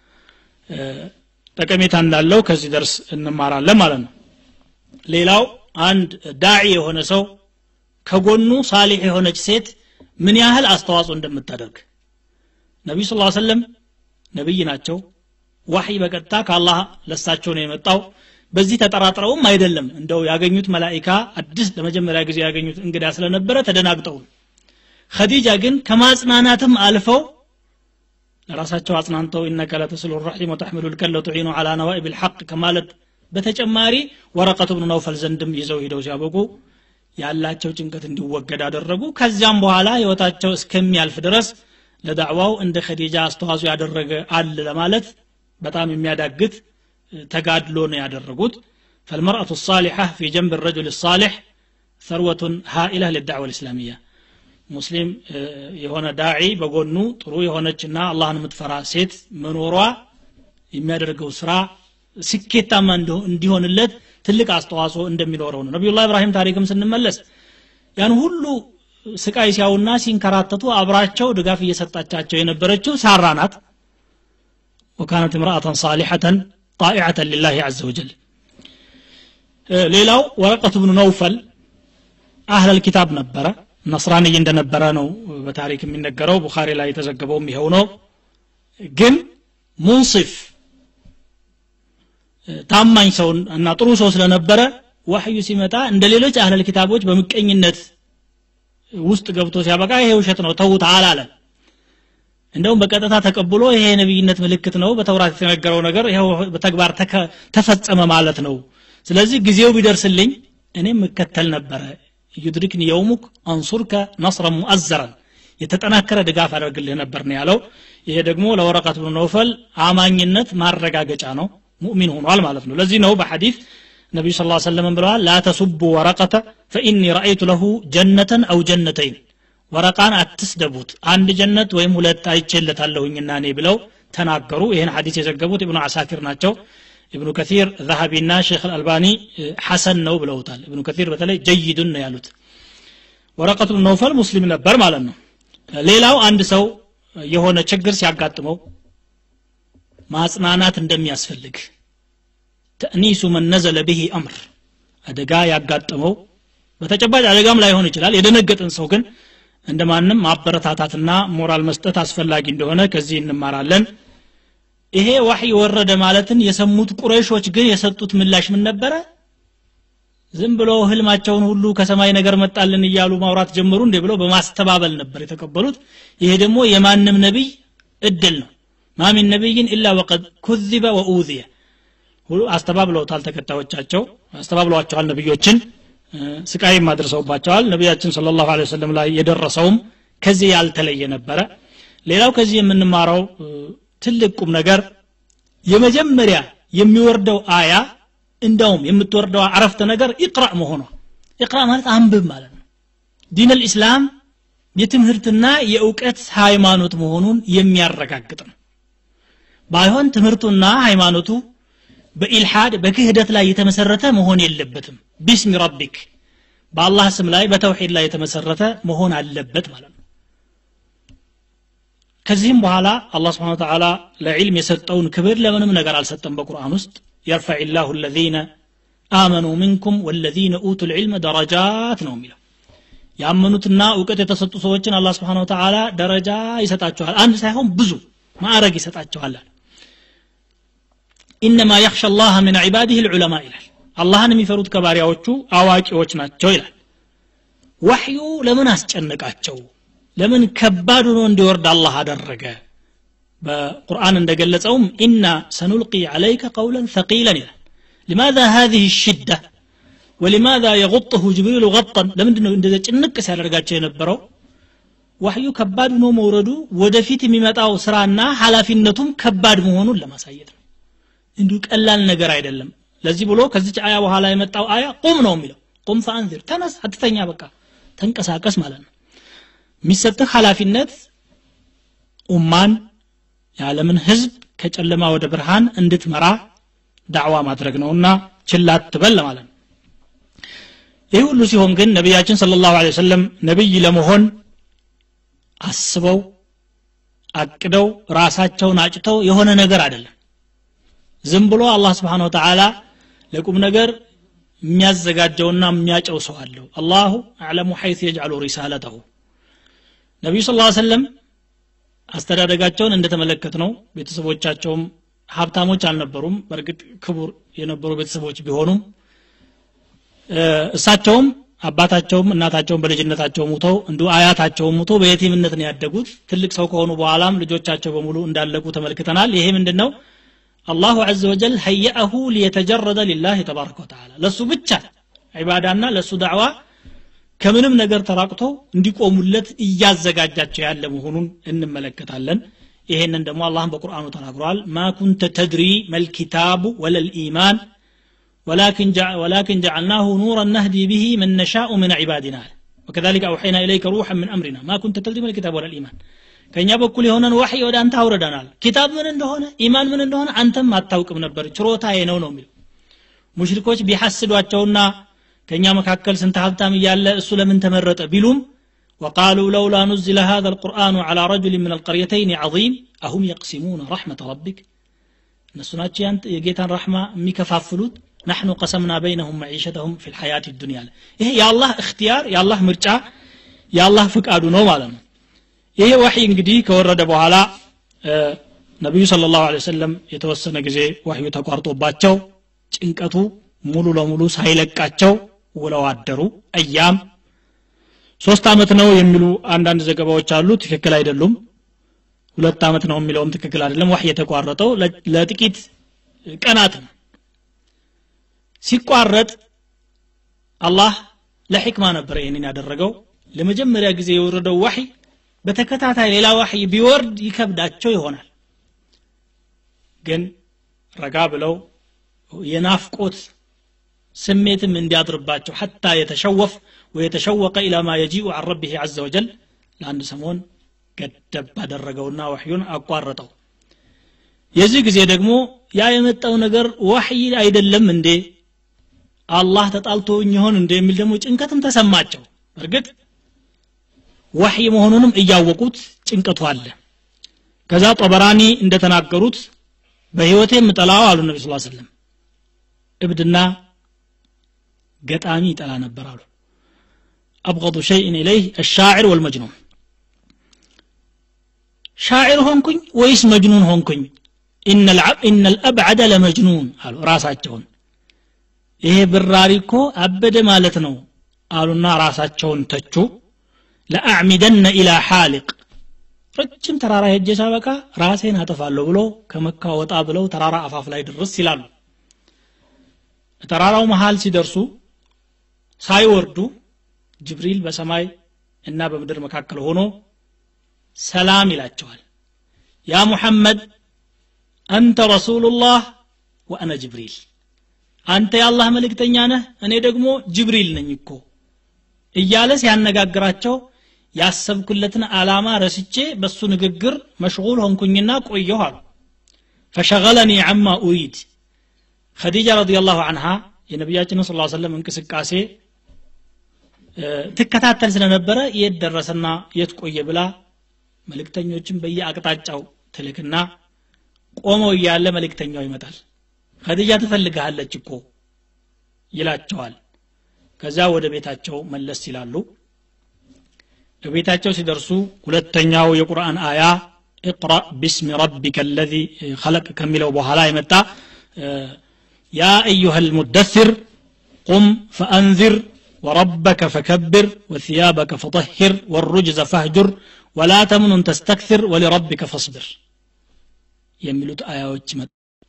ጠቀሜታ እንዳለው ከዚህ ደርስ እንማራለን ማለት ነው ሌላው አንድ ዳዒ የሆነ ሰው ከጎኑ ሳሊሕ የሆነች ሴት ምን ያህል አስተዋጽኦ እንደምታደርግ ነቢዩ ስ ሰለም ነቢይ ናቸው ዋሕይ በቀጥታ ከአላህ ለሳቸው ነው የመጣው በዚህ ተጠራጥረውም አይደለም እንደው ያገኙት መላኢካ አዲስ ለመጀመሪያ ጊዜ ያገኙት እንግዳ ስለነበረ ተደናግጠው ኸዲጃ ግን ከማጽናናትም አልፈው ለራሳቸው አጽናንተው ኢነከ ለተስሉ ራሒም ወተሕምሉ ልከለ ቱዒኑ ዓላ ነዋኢብ ልሐቅ ከማለት በተጨማሪ ወረቀቱ ብኑ ነውፈል ዘንድም ይዘው ሂደው ሲያበቁ ያላቸው ጭንቀት እንዲወገድ አደረጉ ከዚያም በኋላ ህይወታቸው እስከሚያልፍ ድረስ ለዳዕዋው እንደ ኸዲጃ አስተዋጽኦ ያደረገ አለ ለማለት በጣም የሚያዳግት ተጋድሎ ነው ያደረጉት فالمرأة الصالحة في جنب الرجل الصالح ثروة هائلة للدعوة الإسلامية ሙስሊም የሆነ ዳዒ በጎኑ ጥሩ የሆነችና አላህን የምትፈራ ሴት መኖሯ የሚያደርገው ስራ ስኬታማ እንዲሆንለት ትልቅ አስተዋጽኦ እንደሚኖረው ነው ነቢዩላህ ኢብራሂም ታሪክም ስንመለስ ያን ሁሉ ስቃይ ሲያውና ሲንከራተቱ አብራቸው ድጋፍ እየሰጣቻቸው የነበረችው ሳራ ናት ወካነት እምራአተን ሳሊሐተን ጣኢዐተን ሊላህ አዘ ወጀል ሌላው ወረቀቱ ብኑ ነውፈል አህለል ኪታብ ነበረ ነስራንይ እንደነበረ ነው በታሪክ የሚነገረው ቡኻሪ ላይ የተዘገበውም ይኸው ነው ግን ሙንሲፍ ታማኝ ሰው እና ጥሩ ሰው ስለነበረ ወህዩ ሲመጣ እንደ ሌሎች አህለል ኪታቦች በምቀኝነት ውስጥ ገብቶ ሲያበቃ ይሄ ውሸት ነው ተውት አላለም እንደውም በቀጥታ ተቀብሎ ይሄ የነቢይነት ምልክት ነው በተውራት የተነገረው ነገር ይኸው በተግባር ተፈጸመ ማለት ነው ስለዚህ ጊዜው ቢደርስልኝ እኔም እከተል ነበረ ዩድሪክኒ የውሙክ አንሱርከ ነስረን ሙአዘረን የተጠናከረ ድጋፍ አደርግልህ ነበር ነው ያለው ይሄ ደግሞ ለወረቀት ብኑ ነውፈል አማኝነት ማረጋገጫ ነው ሙእሚን ሆኗል ማለት ነው ለዚህ ነው በሐዲስ ነቢዩ ስ ሰለም ብለዋል ላ ተሱቡ ወረቀተ ፈኢኒ ረአይቱ ለሁ ጀነተን አው ጀነተይን ወረቃን አትስደቡት አንድ ጀነት ወይም ሁለት አይቼለታለሁኝና እኔ ብለው ተናገሩ ይህን ሐዲስ የዘገቡት ኢብኑ አሳኪር ናቸው ኢብኑ ከሲር ዛሀቢና ሼክ አልአልባኒ ሐሰን ነው ብለውታል ኢብኑ ከሲር በተለይ ጀይዱን ነው ያሉት ወረቀቱ ነውፈል ሙስሊም ነበር ማለት ነው ሌላው አንድ ሰው የሆነ ችግር ሲያጋጥመው ማጽናናት እንደሚያስፈልግ ተእኒሱ መን ነዘለ ብሂ አምር አደጋ ያጋጠመው በተጨባጭ አደጋም ላይሆን ይችላል የደነገጠን ሰው ግን እንደ ማንም ማበረታታትና ሞራል መስጠት አስፈላጊ እንደሆነ ከዚህ እንማራለን ይሄ ዋህይ ወረደ ማለትን የሰሙት ቁረይሾች ግን የሰጡት ምላሽ ምን ነበረ ዝም ብሎ ህልማቸውን ሁሉ ከሰማይ ነገር መጣልን እያሉ ማውራት ጀመሩ እንዴ ብለው በማስተባበል ነበር የተቀበሉት ይሄ ደግሞ የማንም ነቢይ እድል ነው ማሚን ነቢይን ኢላ ወቀድ ኩዚበ ወኡዝየ አስተባብለውታል ተከታዮቻቸው አስተባብለዋቸዋል ነቢዮችን ስቃይም አድርሰውባቸዋል ነቢያችን ስለ ላሁ ወሰለም ላይ የደረሰውም ከዚህ ያልተለየ ነበረ ሌላው ከዚህ የምንማረው ትልቅ ቁም ነገር የመጀመሪያ የሚወርደው አያ እንደውም የምትወርደው አረፍተ ነገር ኢቅራ መሆኗ ኢቅራ ማለት አንብብ ማለት ነው ዲን ልእስላም የትምህርትና የእውቀት ሃይማኖት መሆኑን የሚያረጋግጥ ነው ባይሆን ትምህርቱና ሃይማኖቱ በኢልሓድ በክህደት ላይ የተመሰረተ መሆን የለበትም ቢስሚ ረቢክ በአላህ ስም ላይ በተውሒድ ላይ የተመሰረተ መሆን አለበት ማለት ነው ከዚህም በኋላ አላህ ስብሓን ተዓላ ለዕልም የሰጠውን ክብር ለምንም ነገር አልሰጠም በቁርአን ውስጥ የርፈዕ ላሁ ለዚነ አመኑ ሚንኩም ወለዚነ ኡቱ ልዕልም ደረጃት ነው የሚለው ያመኑትና እውቀት የተሰጡ ሰዎችን አላህ ስብሓን ተዓላ ደረጃ ይሰጣቸዋል አንድ ሳይሆን ብዙ ማዕረግ ይሰጣቸዋል ኢነማ የክሻ ላህ ምን ዒባዲህ ልዑለማ ይላል አላህን የሚፈሩት ከባሪያዎቹ አዋቂዎች ናቸው ይላል ወሕዩ ለምን አስጨነቃቸው ለምን ከባድ ሆኖ እንዲወርድ አላህ አደረገ በቁርአን እንደገለጸውም ኢና ሰኑልቂ ዓለይከ ቀውለን ثقيلا ይላል لماذا هذه الشدة ولماذا يغطه جبريل غطا ለምንድን ነው እንደዚህ ጭንቅ ሲያደርጋቸው የነበረው ወህዩ ከባድ ሆኖ መውረዱ ወደፊት የሚመጣው ስራና ኃላፊነቱም ከባድ መሆኑን ለማሳየት ነው እንዲሁ ቀላል ነገር አይደለም ለዚህ ብሎ ከዚች አያ በኋላ የመጣው አያ ቁም ነው የሚለው ቁም ፈአንዚር ተነስ አትተኛ በቃ ተንቀሳቀስ ማለት ነው የሚሰጥህ ኃላፊነት ኡማን የዓለምን ህዝብ ከጨለማ ወደ ብርሃን እንድትመራ ዳዕዋ ማድረግ ነውና ችላት ትበል ማለት ነው ይህ ሁሉ ሲሆን ግን ነቢያችን ስለ ላሁ ወሰለም ነቢይ ለመሆን አስበው አቅደው ራሳቸውን አጭተው የሆነ ነገር አይደለም ዝም ብሎ አላህ ስብሓን ወተዓላ ለቁም ነገር የሚያዘጋጀውና የሚያጨው ሰው አለው አላሁ አዕለሙ ሐይት የጅዓሉ ሪሳለተሁ ነቢዩ ስ ሰለም አስተዳደጋቸውን እንደተመለከት ነው ቤተሰቦቻቸውም ሀብታሞች አልነበሩም በእርግጥ ክቡር የነበሩ ቤተሰቦች ቢሆኑም እሳቸውም አባታቸውም እናታቸውም በልጅነታቸው ሙተው እንዲሁ አያታቸውም ሙቶ በየቲምነት ነው ያደጉት ትልቅ ሰው ከሆኑ በኋላም ልጆቻቸው በሙሉ እንዳለቁ ተመልክተናል ይሄ ምንድን ነው አላሁ ዘ ወጀል ሀየአሁ ሊየተጀረደ ሊላህ ተባረከ ወተዓላ ለእሱ ብቻ ዒባዳና ለእሱ ዳዕዋ ከምንም ነገር ተራቅቶ እንዲቆሙለት እያዘጋጃቸው ያለ መሆኑን እንመለከታለን ይሄንን ደግሞ አላህም በቁርአኑ ተናግሯል ማ ኩንተ ተድሪ መልኪታቡ ወለልኢማን ولكن جع ولكن جعلناه نورا نهدي به من نشاء من عبادنا ወከዛሊከ አውሐይና ኢለይከ ሩሐን ምን አምሪና ማ ኩንተ ተድሪ ምን ኪታብ ወላ ኢማን ከእኛ በኩል የሆነን ዋሕይ ወደ አንተ አውረደናል ኪታብ ምን እንደሆነ ኢማን ምን እንደሆነ አንተም አታውቅም ነበር ችሮታዬ ነው ነው የሚለው ሙሽሪኮች ቢሐስዷቸውና ከእኛ መካከል ስንት ሀብታም እያለ እሱ ለምን ተመረጠ ቢሉም وقالوا لولا نزل هذا القرآن على رجل من القريتين عظيم أهم يقسمون رحمة ربك እነሱ ናቸው ያንተ የጌታን ረሕማ የሚከፋፍሉት ናሕኑ ቀሰምና በይነሁም መዒሸተሁም ፊ ልሐያት ዱኒያ ይሄ የአላህ እክትያር የአላህ ምርጫ የአላህ ፍቃዱ ነው ማለት ነው ይሄ ወሕይ እንግዲህ ከወረደ በኋላ ነቢዩ ስለ ላሁ ወሰለም የተወሰነ ጊዜ ወሕዩ ተቋርጦባቸው ጭንቀቱ ሙሉ ለሙሉ ሳይለቃቸው ውለው አደሩ አያም ሶስት ዓመት ነው የሚሉ አንዳንድ ዘገባዎች አሉ ትክክል አይደሉም ሁለት ዓመት ነው የሚለውም ትክክል አይደለም ዋህ የተቋረጠው ለጥቂት ቀናት ነው ሲቋረጥ አላህ ለሕክማ ነበር ይህንን ያደረገው ለመጀመሪያ ጊዜ የወረደው ዋሕይ በተከታታይ ሌላ ዋሕይ ቢወርድ ይከብዳቸው ይሆናል ግን ረጋ ብለው የናፍቆት ስሜትም እንዲያድርባቸው ሐታ የተሸወፍ ወየተሸወቀ ኢላ ማ የጂኡ አን ረቢህ አዘ ወጀል ለአንድ ሰሞን ገደብ አደረገውና ወሕዩን አቋረጠው የዚህ ጊዜ ደግሞ ያ የመጣው ነገር ዋሕይ አይደለም እንዴ አላህ ተጣልቶኝ ይሆን እንደ የሚል ደግሞ ጭንቀትም ተሰማቸው እርግጥ ወሕይ መሆኑንም እያወቁት ጭንቀቱ አለ ከዛ ጠበራኒ እንደተናገሩት በህይወቴ የምጠላው አሉ ነቢ ስ ሰለም እብድና ገጣሚ ይጠላ ነበር አሉ አብغض ሸይእን ኢለይህ الشاعر والمجنون ሻዕር ሆንኩኝ ወይስ መጅኑን ሆንኩኝ ኢነ ልአብዓደ ለመጅኑን አሉ ራሳቸውን ይሄ ብራሪ እኮ አበደ ማለት ነው አሉና ራሳቸውን ተቹ ለአዕሚደነ ኢላ ሓሊቅ ረጅም ተራራ ሄጄ ሳበቃ ራሴን አጠፋለሁ ብሎ ከመካ ወጣ ብለው ተራራ አፋፍ ላይ ድርስ ይላሉ ተራራው መሃል ሲደርሱ ሳይወርዱ ጅብሪል በሰማይ እና በምድር መካከል ሆኖ ሰላም ይላቸዋል ያ ሙሐመድ አንተ ረሱሉላህ ወአነ ጅብሪል አንተ የአላህ መልእክተኛ ነህ እኔ ደግሞ ጅብሪል ነኝ እኮ እያለ ሲያነጋግራቸው ያሰብኩለትን ዓላማ ረስቼ በሱ ንግግር መሽጉል ሆንኩኝና ቆየሁ አሉ ፈሸገለኒ አማ ኡሪድ ኸዲጃ ረዲየላሁ አንሃ የነቢያችንን ስ ሰለም እንቅስቃሴ ትከታተል ስለነበረ የት ደረሰና የት ቆየ ብላ መልእክተኞችን በየአቅጣጫው ትልክና ቆመው እያለ መልእክተኛው ይመጣል ኸዲጃ ትፈልግሃለች እኮ ይላቸዋል ከዛ ወደ ቤታቸው መለስ ይላሉ በቤታቸው ሲደርሱ ሁለተኛው የቁርአን አያ اقرأ باسم ربك الذي خلق كملوا بوهلا يمتا يا أيها المدثر قم فأنذر وربك فكبر وثيابك فطهر والرجز فاهجر ولا تمنن تستكثر ولربك فاصبر የሚሉት አያዎች መጡ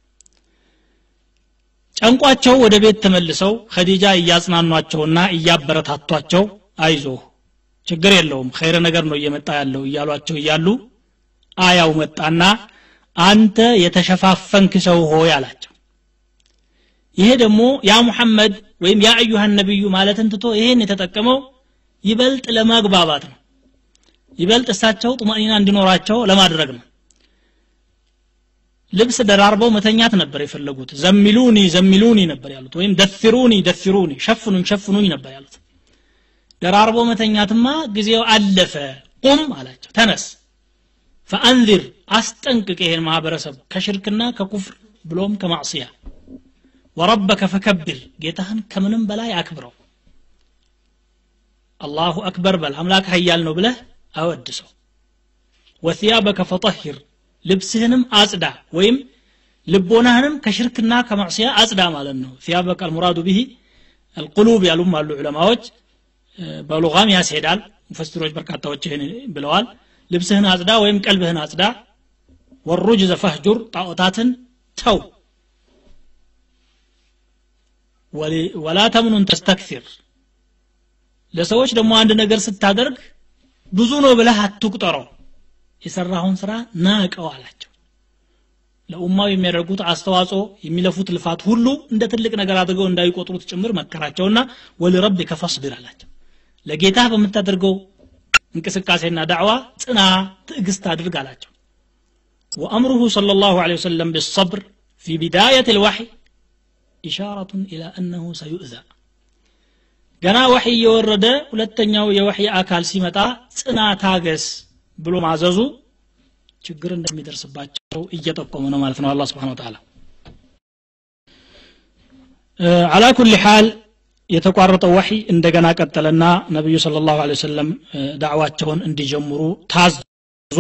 ጨንቋቸው ወደ ቤት ተመልሰው ኸዲጃ እያጽናኗቸውና እያበረታቷቸው አይዞህ ችግር የለውም ኸይረ ነገር ነው እየመጣ ያለው እያሏቸው እያሉ አያው መጣና አንተ የተሸፋፈንክ ሰው ሆይ አላቸው ይሄ ደግሞ ያ ሙሐመድ ወይም ያ አዩሃን ነቢዩ ማለትን ትቶ ይሄን የተጠቀመው ይበልጥ ለማግባባት ነው ይበልጥ እሳቸው ጡማኒና እንዲኖራቸው ለማድረግ ነው ልብስ ደራርበው መተኛት ነበር የፈለጉት ዘሚሉኒ ዘሚሉኒ ነበር ያሉት ወይም ደፊሩኒ ደፊሩኒ ሸፍኑኝ ሸፍኑኝ ነበር ያሉት ደራርቦ መተኛትማ ጊዜው አለፈ ቁም አላቸው ተነስ ፈአንዚር አስጠንቅቅ ይሄን ማህበረሰብ ከሽርክና ከኩፍር ብሎም ከማዕስያ ወረበከ ፈከብር ጌታህን ከምንም በላይ አክብረው አላሁ አክበር በል አምላክ ሀያል ነው ብለህ አወድሰው ወثያበከ ፈጠሂር ልብስህንም አጽዳ ወይም ልቦናህንም ከሽርክና ከማዕስያ አጽዳ ማለት ነው ثያበከ አልሙራዱ ብሂ አልቁሉብ ያሉም አሉ ዑለማዎች በሉጋም ያስሄዳል ሙፈስሮች በርካታዎች ይህን ብለዋል ልብስህን አጽዳ ወይም ቀልብህን አጽዳ ወሩጅ ዘፈህጁር ጣዖታትን ተው ወላ ተምኑን ተስተክሲር ለሰዎች ደግሞ አንድ ነገር ስታደርግ ብዙ ነው ብለህ አትቁጠረው የሰራውን ስራ ናቀው አላቸው ለኡማው የሚያደርጉት አስተዋጽኦ የሚለፉት ልፋት ሁሉ እንደ ትልቅ ነገር አድርገው እንዳይቆጥሩት ጭምር መከራቸውና ወሊረቢከ ፈስቢር አላቸው ለጌታ በምታደርገው እንቅስቃሴና ዳዕዋ ጽና ትዕግስት አድርግ አላቸው وأمره صلى الله عليه وسلم بالصبر في بداية الوحي إشارة إلى أنه سيؤذى ገና ወሕይ እየወረደ ሁለተኛው የወሕይ አካል ሲመጣ ጽና ታገስ ብሎ ማዘዙ ችግር እንደሚደርስባቸው እየጠቆመ ነው ማለት ነው አላ ስብን ተላ አላ ኩል ሓል የተቋረጠው ወሕይ እንደገና ቀጠለና ነቢዩ ስለ ላሁ ሰለም ዳዕዋቸውን እንዲጀምሩ ታዙ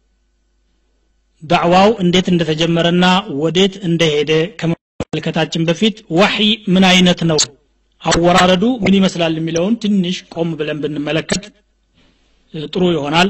ዳዕዋው እንዴት እንደተጀመረና ወዴት እንደሄደ ከመመልከታችን በፊት ወሕይ ምን አይነት ነው አወራረዱ ምን ይመስላል የሚለውን ትንሽ ቆም ብለን ብንመለከት ጥሩ ይሆናል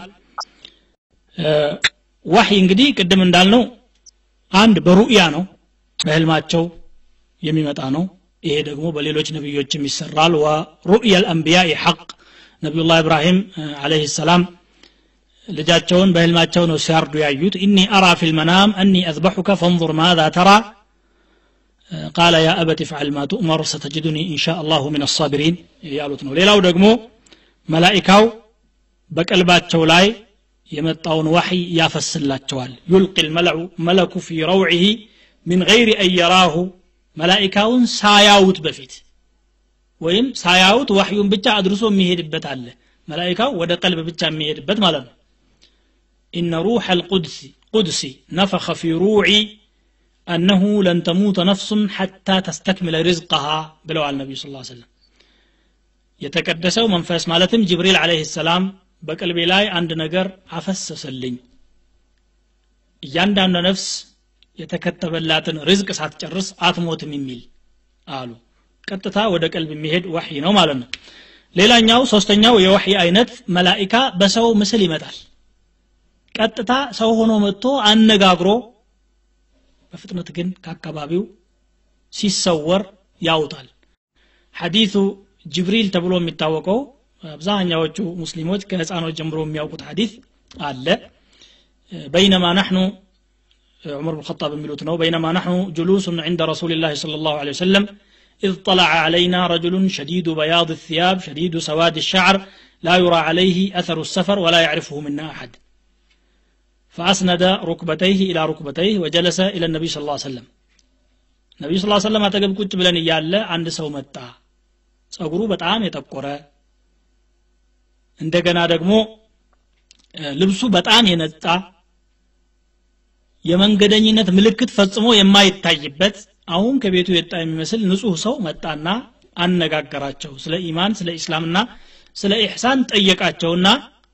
ዋህይ እንግዲህ ቅድም እንዳልነው አንድ በሩእያ ነው በህልማቸው የሚመጣ ነው ይሄ ደግሞ በሌሎች ነቢዮችም ይሰራል ወሩእያ ልአንቢያ ሐቅ ነቢዩላህ ኢብራሂም አለህ ሰላም ልጃቸውን በህልማቸው ነው ሲያርዱ ያዩት ኢኒ አራ ፊ ልመናም አኒ አዝበሑከ ፈንظር ማዛ ተራ ቃለ ያ አበት ፍዓል ማ ቱእመር ሰተጅዱኒ ኢንሻ አላሁ ምን አሳቢሪን ያሉት ነው ሌላው ደግሞ መላኢካው በቀልባቸው ላይ የመጣውን ዋሕይ ያፈስላቸዋል ዩልቂ ልመለዑ መለኩ ፊ ረውዒህ ምን ገይሪ አን የራሁ መላኢካውን ሳያውት በፊት ወይም ሳያውት ዋሕዩን ብቻ አድርሶ የሚሄድበት አለ መላኢካው ወደ ቀልብ ብቻ የሚሄድበት ማለት ነው ኢነ ሩሕ አልቁድሲ ቁድሲ ነፈኸ ፊ ሩዒ أنه لن تموت نفس حتى تستكمل رزقها بلو النبي صلى الله عليه وسلم የተቀደሰው መንፈስ ማለትም ጅብሪል አለህ ሰላም በቀልቤ ላይ አንድ ነገር አፈሰሰልኝ እያንዳንዱ ነፍስ የተከተበላትን ርዝቅ ሳትጨርስ አትሞትም የሚል አሉ ቀጥታ ወደ ቀልብ የሚሄድ ወሕይ ነው ማለት ነው ሌላኛው ሶስተኛው የወሕይ አይነት መላኢካ በሰው ምስል ይመጣል ቀጥታ ሰው ሆኖ መጥቶ አነጋግሮ በፍጥነት ግን ከአካባቢው ሲሰወር ያውጣል ሐዲቱ ጅብሪል ተብሎ የሚታወቀው አብዛኛዎቹ ሙስሊሞች ከህፃኖች ጀምሮ የሚያውቁት ሐዲት አለ በይነማ ናሕኑ ዑመር ብን ጣብ የሚሉት ነው በይነማ ናሕኑ ጁሉሱን ዕንደ ረሱል ላህ صለ ላሁ ለ ወሰለም إذ طلع علينا رجل شديد بياض الثياب شديد سواد الشعر لا يرى عليه أثر السفر ولا يعرفه منا أحد فأسند ركبتيه إلى ركبتيه وجلس إلى النبي صلى الله عليه وسلم النبي صلى الله عليه وسلم أتقب كنت بلن إيال عند سو متى ጸጉሩ በጣም የጠቆረ እንደገና ደግሞ ልብሱ በጣም የነጣ የመንገደኝነት ምልክት ፈጽሞ የማይታይበት አሁን ከቤቱ የጣ የሚመስል ንጹህ ሰው መጣና አነጋገራቸው ስለ ኢማን ስለ ኢስላምና ስለ ኢሕሳን ጠየቃቸውና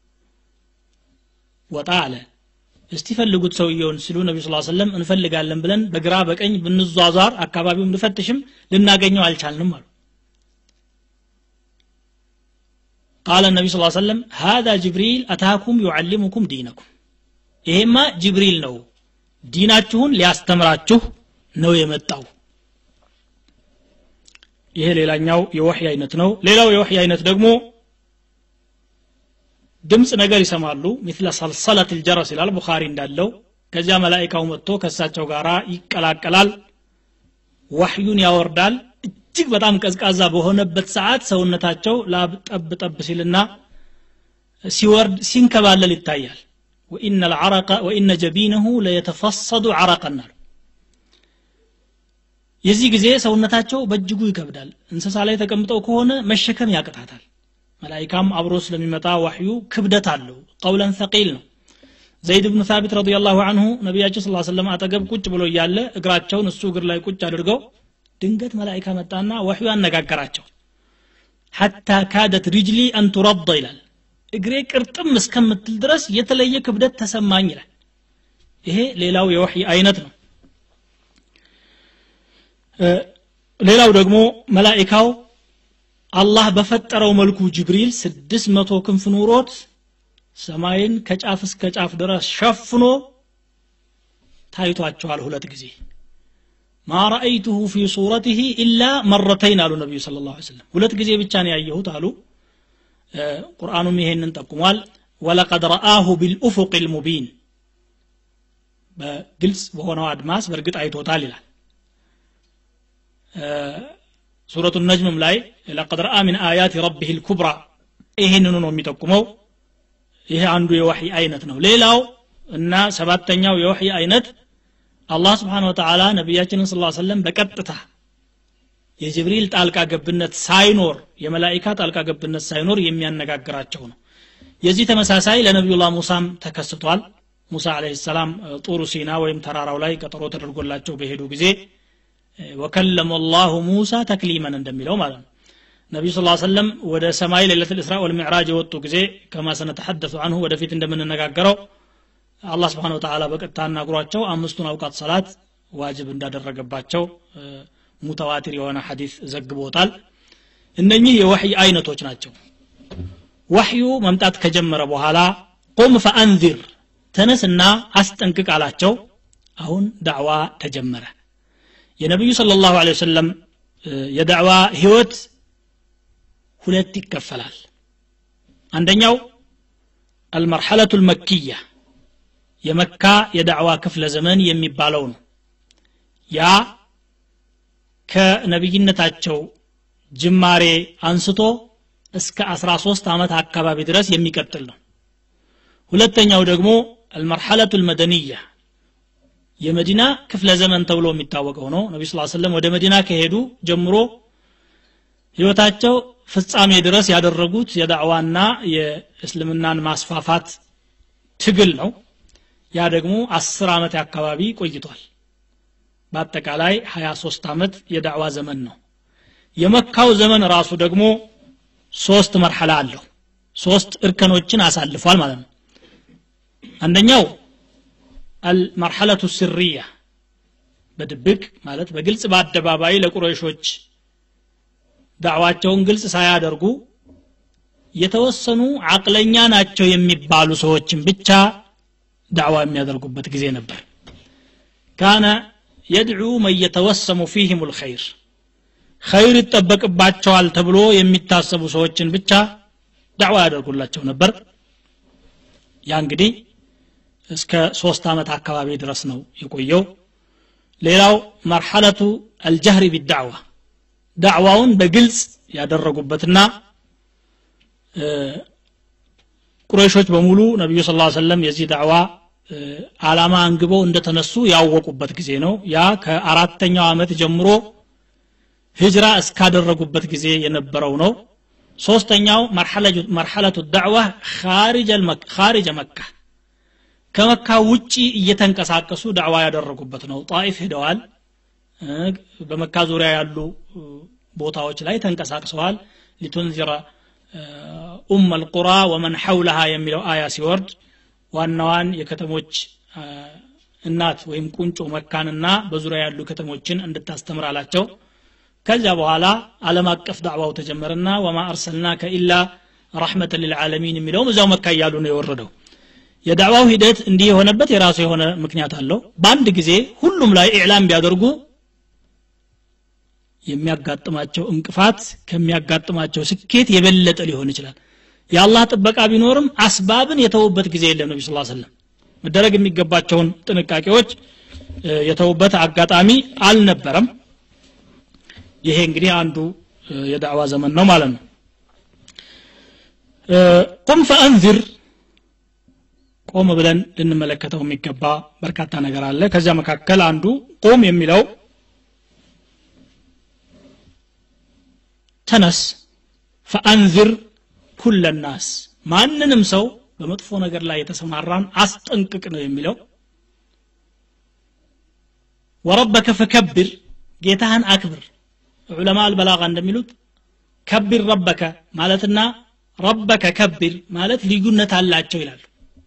ወጣ አለ እስቲ ፈልጉት ሰውየውን ሲሉ ነቢ ስ ሰለም እንፈልጋለን ብለን በግራ በቀኝ ብንዟዟር አካባቢውን ብንፈትሽም ልናገኘው አልቻልንም አሉ قال النبي صلى الله عليه وسلم هذا جبريل أتاكم يعلمكم دينكم ይሄማ ጅብሪል ነው ዲናችሁን ሊያስተምራችሁ ነው የመጣው ይሄ ሌላኛው የወህይ አይነት ነው ሌላው የወህይ አይነት ደግሞ ድምፅ ነገር ይሰማሉ ሚስለ ሰልሰለት ልጀረስ ይላል ቡኻሪ እንዳለው ከዚያ መላይካው መጥቶ ከእሳቸው ጋር ይቀላቀላል ዋህዩን ያወርዳል እጅግ በጣም ቀዝቃዛ በሆነበት ሰዓት ሰውነታቸው ላብ ጠብ ጠብ ሲልና ሲወርድ ሲንከባለል ይታያል ወኢነ ልዓረቀ ወኢነ ጀቢነሁ ለየተፈሰዱ ዓረቀን አሉ የዚህ ጊዜ ሰውነታቸው በእጅጉ ይከብዳል እንስሳ ላይ ተቀምጠው ከሆነ መሸከም ያቅታታል መላይካም አብሮ ስለሚመጣ ዋሕዩ ክብደት አለው ቀውለን ተቂል ነው ዘይድ ብኑ ሳቢት ረዲ ላሁ አንሁ ነቢያችን ስ ሰለም አጠገብ ቁጭ ብሎ እያለ እግራቸውን እሱ እግር ላይ ቁጭ አድርገው ድንገት መላይካ መጣና ዋሕዩ አነጋገራቸው ሐታ ካደት ሪጅሊ አንቱረዳ ይላል እግሬ ቅርጥም እስከምትል ድረስ የተለየ ክብደት ተሰማኝ ይላል ይሄ ሌላው የወሕይ አይነት ነው ሌላው ደግሞ መላይካው አላህ በፈጠረው መልኩ ጅብሪል ስድስት መቶ ክንፍ ኑሮት ሰማይን ከጫፍ እስከ ጫፍ ድረስ ሸፍኖ ታይቷቸዋል ሁለት ጊዜ ማ ረአይቱሁ ፊ ሱረትህ ኢላ መረተይን አሉ ነቢዩ ስለ ላ ስለም ሁለት ጊዜ ብቻ ነው ያየሁት አሉ ቁርአኑም ይሄንን ጠቁሟል ወለቀድ ረአሁ ቢልኡፉቅ ልሙቢን በግልጽ በሆነው አድማስ በእርግጥ አይቶታል ይላል ሱረቱ ነጅምም ላይ ለቀድ ረአ ምን አያት ረቢህ ልኩብራ ይህንኑ ነው የሚጠቁመው ይሄ አንዱ የወሕይ አይነት ነው ሌላው እና ሰባተኛው የወሕይ አይነት አላህ ስብሓን ወተዓላ ነቢያችንን ስ ሰለም በቀጥታ የጅብሪል ጣልቃ ገብነት ሳይኖር የመላይካ ጣልቃ ገብነት ሳይኖር የሚያነጋግራቸው ነው የዚህ ተመሳሳይ ለነቢዩላህ ሙሳም ተከስቷል ሙሳ አለህ ሰላም ጡሩ ሲና ወይም ተራራው ላይ ቀጠሮ ተደርጎላቸው በሄዱ ጊዜ ወከለሙ ላሁ ሙሳ ተክሊመን እንደሚለው ማለት ነው ነቢዩ ስ ሰለም ወደ ሰማይ ሌለት ልእስራ ወልሚዕራጅ የወጡ ጊዜ ከማ ሰነተሐደሱ አንሁ ወደፊት እንደምንነጋገረው አላህ ስብሓን ወተላ በቀጥታ አናግሯቸው አምስቱን አውቃት ሰላት ዋጅብ እንዳደረገባቸው ሙተዋቲር የሆነ ሐዲስ ዘግቦታል እነኚህ የወሕይ አይነቶች ናቸው ወሕዩ መምጣት ከጀመረ በኋላ ቁም ፈአንዚር ተነስና አስጠንቅቅ አላቸው አሁን ዳዕዋ ተጀመረ የነቢዩ ስለ ላሁ ወሰለም የዳዕዋ ህይወት ሁለት ይከፈላል አንደኛው አልመርሐለቱ ልመክያ የመካ የዳዕዋ ክፍለ ዘመን የሚባለው ነው ያ ከነቢይነታቸው ጅማሬ አንስቶ እስከ 13 ዓመት አካባቢ ድረስ የሚቀጥል ነው ሁለተኛው ደግሞ አልመርሐለቱ ልመደንያ የመዲና ክፍለ ዘመን ተብሎ የሚታወቀው ነው ነቢ ስ ሰለም ወደ መዲና ከሄዱ ጀምሮ ህይወታቸው ፍጻሜ ድረስ ያደረጉት የዳዕዋና የእስልምናን ማስፋፋት ትግል ነው ያ ደግሞ አስር ዓመት አካባቢ ቆይቷል በአጠቃላይ 23 ዓመት የዳዕዋ ዘመን ነው የመካው ዘመን ራሱ ደግሞ ሶስት መርሐላ አለው ሶስት እርከኖችን አሳልፏል ማለት ነው አንደኛው አልመርሐለቱ ስርያ በድብቅ ማለት በግልጽ በአደባባይ ለቁረይሾች ዳዕዋቸውን ግልጽ ሳያደርጉ የተወሰኑ አቅለኛ ናቸው የሚባሉ ሰዎችን ብቻ ዳዕዋ የሚያደርጉበት ጊዜ ነበር ካነ የድዑ መን የተወሰሙ ፊህም ልኸይር ኸይር ይጠበቅባቸዋል ተብሎ የሚታሰቡ ሰዎችን ብቻ ዳዕዋ ያደርጉላቸው ነበር ያ እንግዲህ እስከ ሶስት ዓመት አካባቢ ድረስ ነው የቆየው ሌላው መርሐለቱ አልጀህሪ ቢዳዕዋ ዳዕዋውን በግልጽ ያደረጉበትና ቁረይሾች በሙሉ ነቢዩ ስ ሰለም የዚህ ዳዕዋ አላማ አንግበው እንደተነሱ ያወቁበት ጊዜ ነው ያ ከአራተኛው ዓመት ጀምሮ ህጅራ እስካደረጉበት ጊዜ የነበረው ነው ሶስተኛው መርሐለቱ ዳዕዋ ካሪጀ መካ ከመካ ውጪ እየተንቀሳቀሱ ዳዕዋ ያደረጉበት ነው ጣኢፍ ሄደዋል በመካ ዙሪያ ያሉ ቦታዎች ላይ ተንቀሳቅሰዋል ሊቱንዚረ ኡም አልቁራ ወመን ሐውለሃ የሚለው አያ ሲወርድ ዋናዋን የከተሞች እናት ወይም ቁንጮ መካንና በዙሪያ ያሉ ከተሞችን እንድታስተምር አላቸው ከዚያ በኋላ ዓለም አቀፍ ዳዕዋው ተጀመረና ወማ አርሰልናከ ኢላ ረሕመተ ልልዓለሚን የሚለውም እዚያው መካ እያሉ ነው የወረደው የዳዕዋው ሂደት እንዲህ የሆነበት የራሱ የሆነ ምክንያት አለው በአንድ ጊዜ ሁሉም ላይ ኢዕላም ቢያደርጉ የሚያጋጥማቸው እንቅፋት ከሚያጋጥማቸው ስኬት የበለጠ ሊሆን ይችላል የአላህ ጥበቃ ቢኖርም አስባብን የተውበት ጊዜ የለም ነቢ ስ ሰለም መደረግ የሚገባቸውን ጥንቃቄዎች የተውበት አጋጣሚ አልነበረም ይሄ እንግዲህ አንዱ የዳዕዋ ዘመን ነው ማለት ነው ቁም ፈአንዚር ቆም ብለን ልንመለከተው የሚገባ በርካታ ነገር አለ ከዚያ መካከል አንዱ ቁም የሚለው ተነስ ፈአንዝር ኩለ ናስ ማንንም ሰው በመጥፎ ነገር ላይ የተሰማራን አስጠንቅቅ ነው የሚለው ወረበከ ፈከብር ጌታህን አክብር ዑለማ አልበላጋ እንደሚሉት ከቢር ረበከ ማለትና ረበከ ከቢር ማለት ልዩነት አላቸው ይላሉ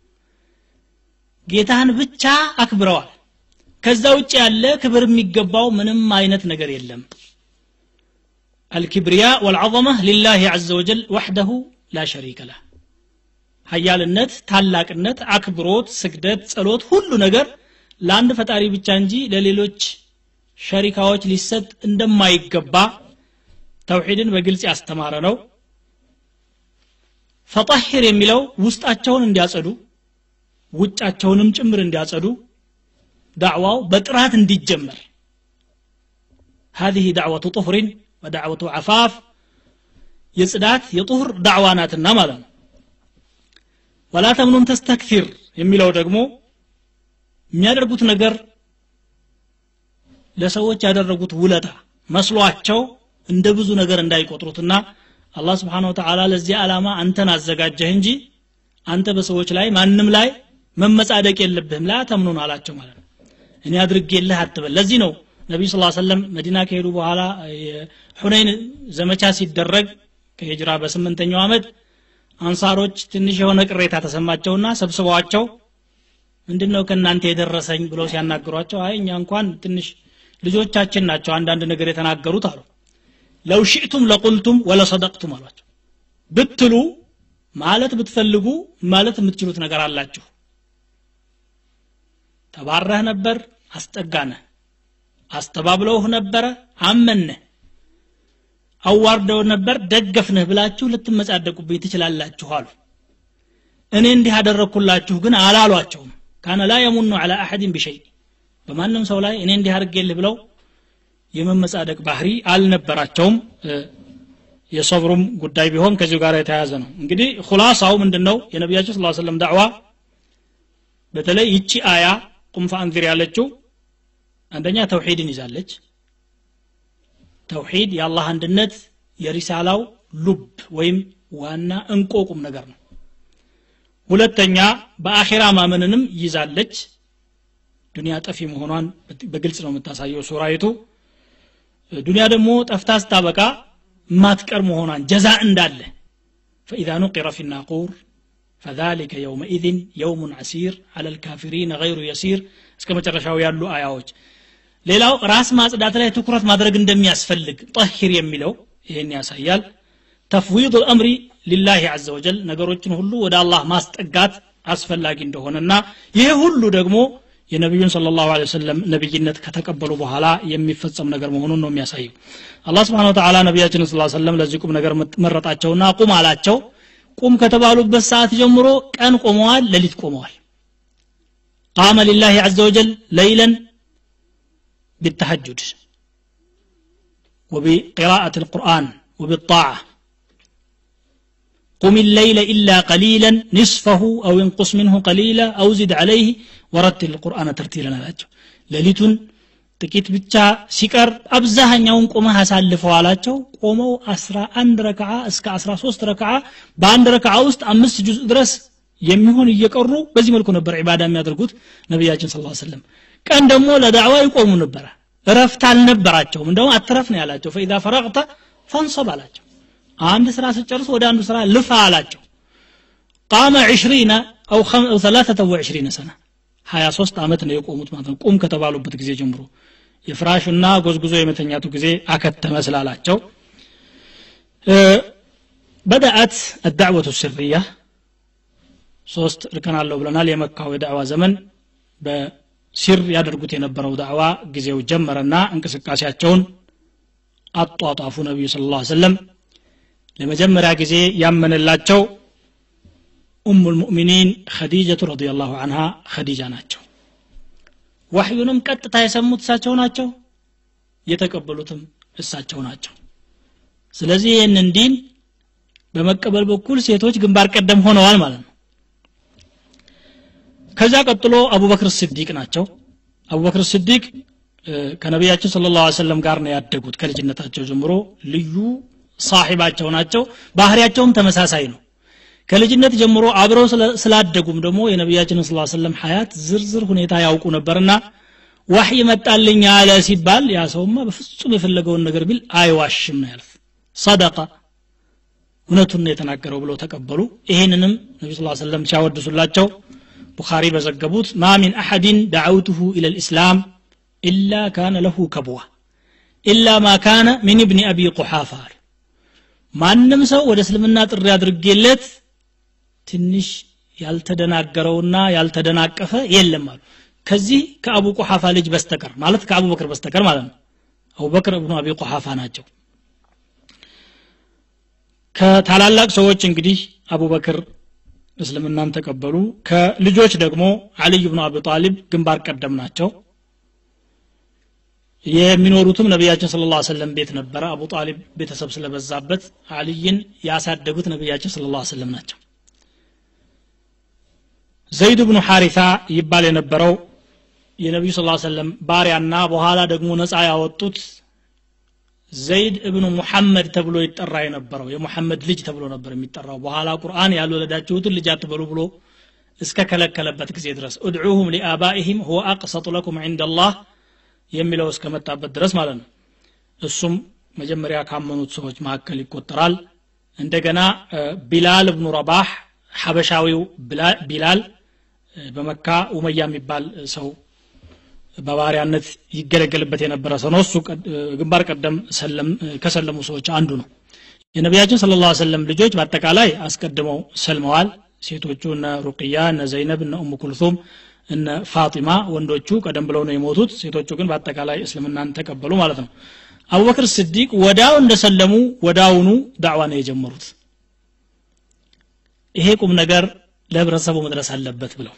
ጌታህን ብቻ አክብረዋል ከዛ ውጭ ያለ ክብር የሚገባው ምንም አይነት ነገር የለም الكبرياء والعظمة لله عز وجل وحده لا شريك له ሀያልነት ታላቅነት አክብሮት ስግደት ጸሎት ሁሉ ነገር ለአንድ ፈጣሪ ብቻ እንጂ ለሌሎች ሸሪካዎች ሊሰጥ እንደማይገባ ተውሒድን በግልጽ ያስተማረ ነው ፈጣሂር የሚለው ውስጣቸውን እንዲያጸዱ ውጫቸውንም ጭምር እንዲያጸዱ ዳዕዋው በጥራት እንዲጀመር هذه دعوة طهر ودعوة عفاف የጽዳት የጡህር ዳዕዋ ናትና ማለት ነው ወላ ተምኑን ተስተክፊር የሚለው ደግሞ የሚያደርጉት ነገር ለሰዎች ያደረጉት ውለታ መስሏቸው እንደ ብዙ ነገር እንዳይቆጥሩትና አላህ ስብሓን ወተዓላ ለዚህ ዓላማ አንተን አዘጋጀህ እንጂ አንተ በሰዎች ላይ ማንም ላይ መመጻደቅ የለብህም ላ ተምኑን አላቸው ማለት ነው እኔ አድርጌልህ አትበል ለዚህ ነው ነቢዩ ስ ሰለም መዲና ከሄዱ በኋላ ሁነይን ዘመቻ ሲደረግ ከሂጅራ በስምንተኛው ዓመት አንሳሮች ትንሽ የሆነ ቅሬታ ተሰማቸውና ሰብስበዋቸው ምንድን ነው ከእናንተ የደረሰኝ ብለው ሲያናግሯቸው አይ እኛ እንኳን ትንሽ ልጆቻችን ናቸው አንዳንድ ነገር የተናገሩት አሉ ለው ሽእቱም ለቁልቱም ወለሰደቅቱም አሏቸው ብትሉ ማለት ብትፈልጉ ማለት የምትችሉት ነገር አላችሁ ተባረህ ነበር አስጠጋነህ አስተባብለውህ ነበረ አመነህ አዋርደው ነበር ደገፍንህ ብላችሁ ልትመጻደቁብኝ ትችላላችሁ አሉ እኔ እንዲህ አደረግኩላችሁ ግን አላሏቸውም ካነ ላ የሙኑ አላ አሐድን ቢሸይ በማንም ሰው ላይ እኔ እንዲህ አድርጌልህ ብለው የመመጻደቅ ባህሪ አልነበራቸውም የሰብሩም ጉዳይ ቢሆን ከዚሁ ጋር የተያያዘ ነው እንግዲህ ሁላሳው ምንድን ነው የነቢያችን ስ ሰለም ዳዕዋ በተለይ ይቺ አያ ቁም ፈአንዚር ያለችው አንደኛ ተውሂድን ይዛለች ተውሂድ የአላህ አንድነት የሪሳላው ሉብ ወይም ዋና እንቆ ቁም ነገር ነው ሁለተኛ በአኼራ ማመንንም ይዛለች ዱንያ ጠፊ መሆኗን በግልጽ ነው የምታሳየው ሱራይቱ ዱንያ ደግሞ ጠፍታ ስታበቃ ማትቀር መሆኗን ጀዛ እንዳለ فإذا نقر في الناقور فذلك يومئذ يوم عسير على الكافرين غير يسير እስከ መጨረሻው ያሉ አያዎች ሌላው ራስ ማጽዳት ላይ ትኩረት ማድረግ እንደሚያስፈልግ ጠሂር የሚለው ይህን ያሳያል ተፍዊድ ልአምሪ ሊላህ አዘ ወጀል ነገሮችን ሁሉ ወደ አላህ ማስጠጋት አስፈላጊ እንደሆነና ይሄ ሁሉ ደግሞ የነቢዩን ስለ ላሁ ወሰለም ነቢይነት ከተቀበሉ በኋላ የሚፈጸም ነገር መሆኑን ነው የሚያሳየው አላህ ስብሓን ወተላ ነቢያችንን ስ ሰለም ለዚህ ቁም ነገር መረጣቸውና ቁም አላቸው ቁም ከተባሉበት ሰዓት ጀምሮ ቀን ቆመዋል ሌሊት ቆመዋል ቃመ ሊላህ አዘ ወጀል ለይለን بالتهجد وبقراءة القرآن وبالطاعة قم الليل إلا قليلا نصفه أو انقص منه قليلا أو زد عليه ورتل القرآن ترتيلا ላቸው ሌሊቱን ጥቂት ብቻ ሲቀር አብዛኛውን ቆመህ አሳልፈው አላቸው ቆመው 11 ረክዓ እስከ 13 ረክዓ በአንድ ረክዓ ውስጥ አምስት ጁዝ ድረስ የሚሆን እየቀሩ በዚህ መልኩ ነበር ዒባዳ የሚያደርጉት ነቢያችን ስ ሰለም ቀን ደግሞ ለዳዕዋ ይቆሙ ነበረ እረፍት አልነበራቸውም እንደውም አትረፍ ነው ያላቸው ፈኢዛ ፈረቅተ ፈንሰብ አላቸው አንድ ስራ ስጨርስ ወደ አንዱ ስራ ልፋ አላቸው ቃመ ዕሽሪነ አው ሰላተተ ወዕሽሪነ ሰና ሀያ ሶስት ዓመት ነው የቆሙት ማለት ነው ቁም ከተባሉበት ጊዜ ጀምሮ የፍራሹና ጎዝጉዞ የመተኛቱ ጊዜ አከተመ ስላላቸው በደአት አዳዕወቱ ስርያ ሶስት እርከን አለው ብለናል የመካው የዳዕዋ ዘመን በሲር ያደርጉት የነበረው ዳዕዋ ጊዜው ጀመረና እንቅስቃሴያቸውን አጧጧፉ ነቢዩ ስለ ላ ሰለም ለመጀመሪያ ጊዜ ያመነላቸው ኡሙ ልሙእሚኒን ኸዲጀቱ ረዲ ላሁ አንሃ ኸዲጃ ናቸው ዋሕዩንም ቀጥታ የሰሙት እሳቸው ናቸው የተቀበሉትም እሳቸው ናቸው ስለዚህ ይህንን ዲን በመቀበል በኩል ሴቶች ግንባር ቀደም ሆነዋል ማለት ነው ከዛ ቀጥሎ አቡበክር ስዲቅ ናቸው አቡበክር ስዲቅ ከነቢያችን ስለ ላ ሰለም ጋር ነው ያደጉት ከልጅነታቸው ጀምሮ ልዩ ሳሒባቸው ናቸው ባህሪያቸውም ተመሳሳይ ነው ከልጅነት ጀምሮ አብረው ስላደጉም ደግሞ የነቢያችንን ስለ ሰለም ሀያት ዝርዝር ሁኔታ ያውቁ ነበርና ዋህይ መጣልኝ አለ ሲባል ያ ሰውማ በፍጹም የፈለገውን ነገር ቢል አይዋሽም ነው ያሉት ሰደቃ እውነቱን የተናገረው ብለው ተቀበሉ ይህንንም ነቢ ስ ሰለም ሲያወድሱላቸው ቡኻሪ በዘገቡት ማ ሚን አሐድን ደዓውትሁ ኢለ ልእስላም ኢላ ካነ ለሁ ከብዋ ኢላ ማ ካነ ሚን እብኒ አቢ ቁሓፋ አሉ ማንም ሰው ወደ እስልምና ጥሪ አድርጌለት ትንሽ ያልተደናገረውና ያልተደናቀፈ የለም አሉ ከዚህ ከአቡ ቁሓፋ ልጅ በስተቀር ማለት ከአቡበክር በስተቀር ማለት ነው አቡበክር እብኑ አቢ ቁሓፋ ናቸው ከታላላቅ ሰዎች እንግዲህ አቡበክር እስልምናን ተቀበሉ ከልጆች ደግሞ አልይ ብኑ አቢ ጣሊብ ግንባር ቀደም ናቸው የሚኖሩትም ነቢያችን ስለ ላ ሰለም ቤት ነበረ አቡ ጣሊብ ቤተሰብ ስለበዛበት አልይን ያሳደጉት ነቢያችን ስለ ላ ሰለም ናቸው ዘይድ ብኑ ሐሪታ ይባል የነበረው የነቢዩ ስ ሰለም ባሪያና በኋላ ደግሞ ነፃ ያወጡት ዘይድ እብኑ ሙሐመድ ተብሎ ይጠራ የነበረው የሙሐመድ ልጅ ተብሎ ነበር የሚጠራው በኋላ ቁርአን ያልወለዳችሁትን ልጅ አትበሉ ብሎ እስከ ከለከለበት ጊዜ ድረስ እድዑሁም ሊአባኢህም ሁወ አቅሰጡ ለኩም ዕንደ ላህ የሚለው እስከመጣበት ድረስ ማለት ነው እሱም መጀመሪያ ካመኑት ሰዎች መካከል ይቆጠራል እንደገና ቢላል እብኑ ረባህ ሐበሻዊው ቢላል በመካ ኡመያ የሚባል ሰው በባሪያነት ይገለገልበት የነበረ ሰው ነው እሱ ግንባር ቀደም ከሰለሙ ሰዎች አንዱ ነው የነቢያችን ስለ ላ ሰለም ልጆች በአጠቃላይ አስቀድመው ሰልመዋል ሴቶቹ እነ ሩቅያ እነ ዘይነብ እነ ኡሙ ኩልቱም እነ ፋጢማ ወንዶቹ ቀደም ብለው ነው የሞቱት ሴቶቹ ግን በአጠቃላይ እስልምናን ተቀበሉ ማለት ነው አቡበክር ስዲቅ ወዳው እንደሰለሙ ወዳውኑ ዳዕዋ ነው የጀመሩት ይሄ ቁም ነገር ለህብረተሰቡ መድረስ አለበት ብለው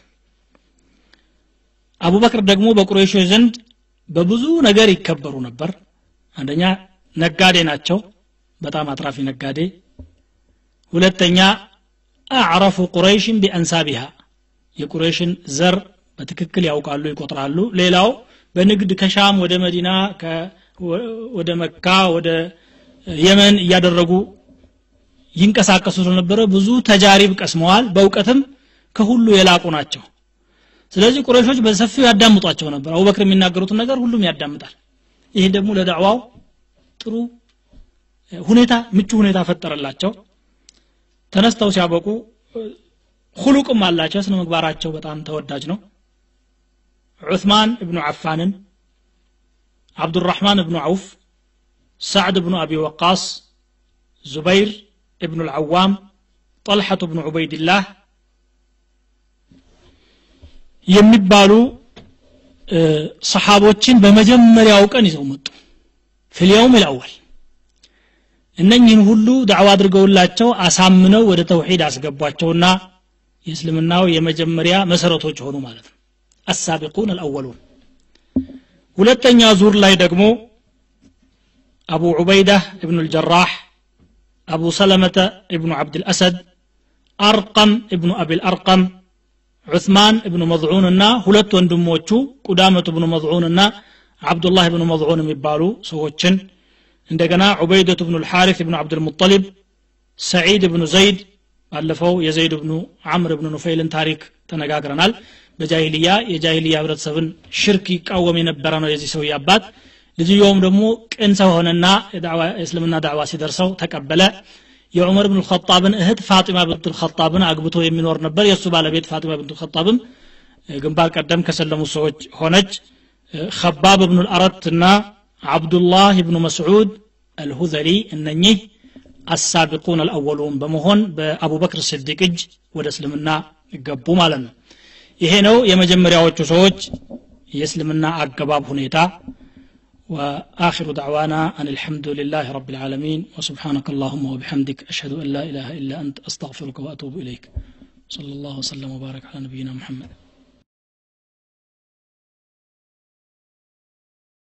አቡበክር ደግሞ በቁረይሾች ዘንድ በብዙ ነገር ይከበሩ ነበር አንደኛ ነጋዴ ናቸው በጣም አትራፊ ነጋዴ ሁለተኛ አዕረፉ ቁረይሽን ቢአንሳቢሃ የቁረይሽን ዘር በትክክል ያውቃሉ ይቆጥራሉ ሌላው በንግድ ከሻም ወደ መዲና ወደ መካ ወደ የመን እያደረጉ ይንቀሳቀሱ ስለነበረ ብዙ ተጃሪብ ቀስመዋል በእውቀትም ከሁሉ የላቁ ናቸው ስለዚህ ቁረሾች በሰፊው ያዳምጧቸው ነበር አቡበክር የሚናገሩትን ነገር ሁሉም ያዳምጣል ይህ ደግሞ ለዳዕዋው ጥሩ ሁኔታ ምቹ ሁኔታ ፈጠረላቸው ተነስተው ሲያበቁ ሁሉቅም አላቸው ስነ ምግባራቸው በጣም ተወዳጅ ነው ዑስማን እብኑ ዓፋንን አብዱራሕማን እብኑ ዐውፍ ሳዕድ እብኑ አቢ ወቃስ ዙበይር እብኑ ልዓዋም ጠልሐቱ እብኑ ዑበይድላህ የሚባሉ ሰሓቦችን በመጀመሪያው ቀን ይዘው መጡ ፊልየውም ልአወል እነኝህን ሁሉ ዳዕዋ አድርገውላቸው አሳምነው ወደ ተውሒድ አስገቧቸውና የእስልምናው የመጀመሪያ መሰረቶች ሆኑ ማለት ነው አሳቢቁን አልአወሉን ሁለተኛ ዙር ላይ ደግሞ አቡ ዑበይዳ እብኑ ልጀራህ አቡ ሰለመተ እብኑ ዓብድልአሰድ አርቀም እብኑ አቢልአርቀም ዑስማን እብኑ መዝዑን እና ሁለት ወንድሞቹ ቁዳመቱ እብኑ መዝዑን እና አብዱላህ እብኑ መዝዑን የሚባሉ ሰዎችን እንደገና ዑበይደቱ እብኑ ልሓሪፍ እብኑ ዓብድልሙጠሊብ ሰዒድ እብኑ ዘይድ ባለፈው የዘይድ እብኑ ዓምር እብኑ ኑፈይልን ታሪክ ተነጋግረናል በጃሂልያ የጃሂልያ ህብረተሰብን ሽርክ ይቃወም የነበረ ነው የዚህ ሰውዬ አባት ልጅየውም ደግሞ ቅን ሰው ሆነና የእስልምና ዳዕዋ ሲደርሰው ተቀበለ የዑመር ብን ልኸጣብን እህት ፋጢማ ብንት ልኸጣብን አግብቶ የሚኖር ነበር የእሱ ባለቤት ፋጢማ ብንት ልኸጣብም ግንባር ቀደም ከሰለሙት ሰዎች ሆነች ከባብ ብኑ ልአረት እና አብዱላህ ብኑ መስዑድ አልሁዘሊ እነኚህ አሳቢቁን አልአወሉን በመሆን በአቡበክር ስዲቅ እጅ ወደ እስልምና ገቡ ማለት ነው ይሄ ነው የመጀመሪያዎቹ ሰዎች የእስልምና አገባብ ሁኔታ وآخر دعوانا أن الحمد لله رب العالمين وسبحانك اللهم وبحمدك أشهد أن لا إله إلا أنت أستغفرك وأتوب إليك صلى الله وسلم وبارك على نبينا محمد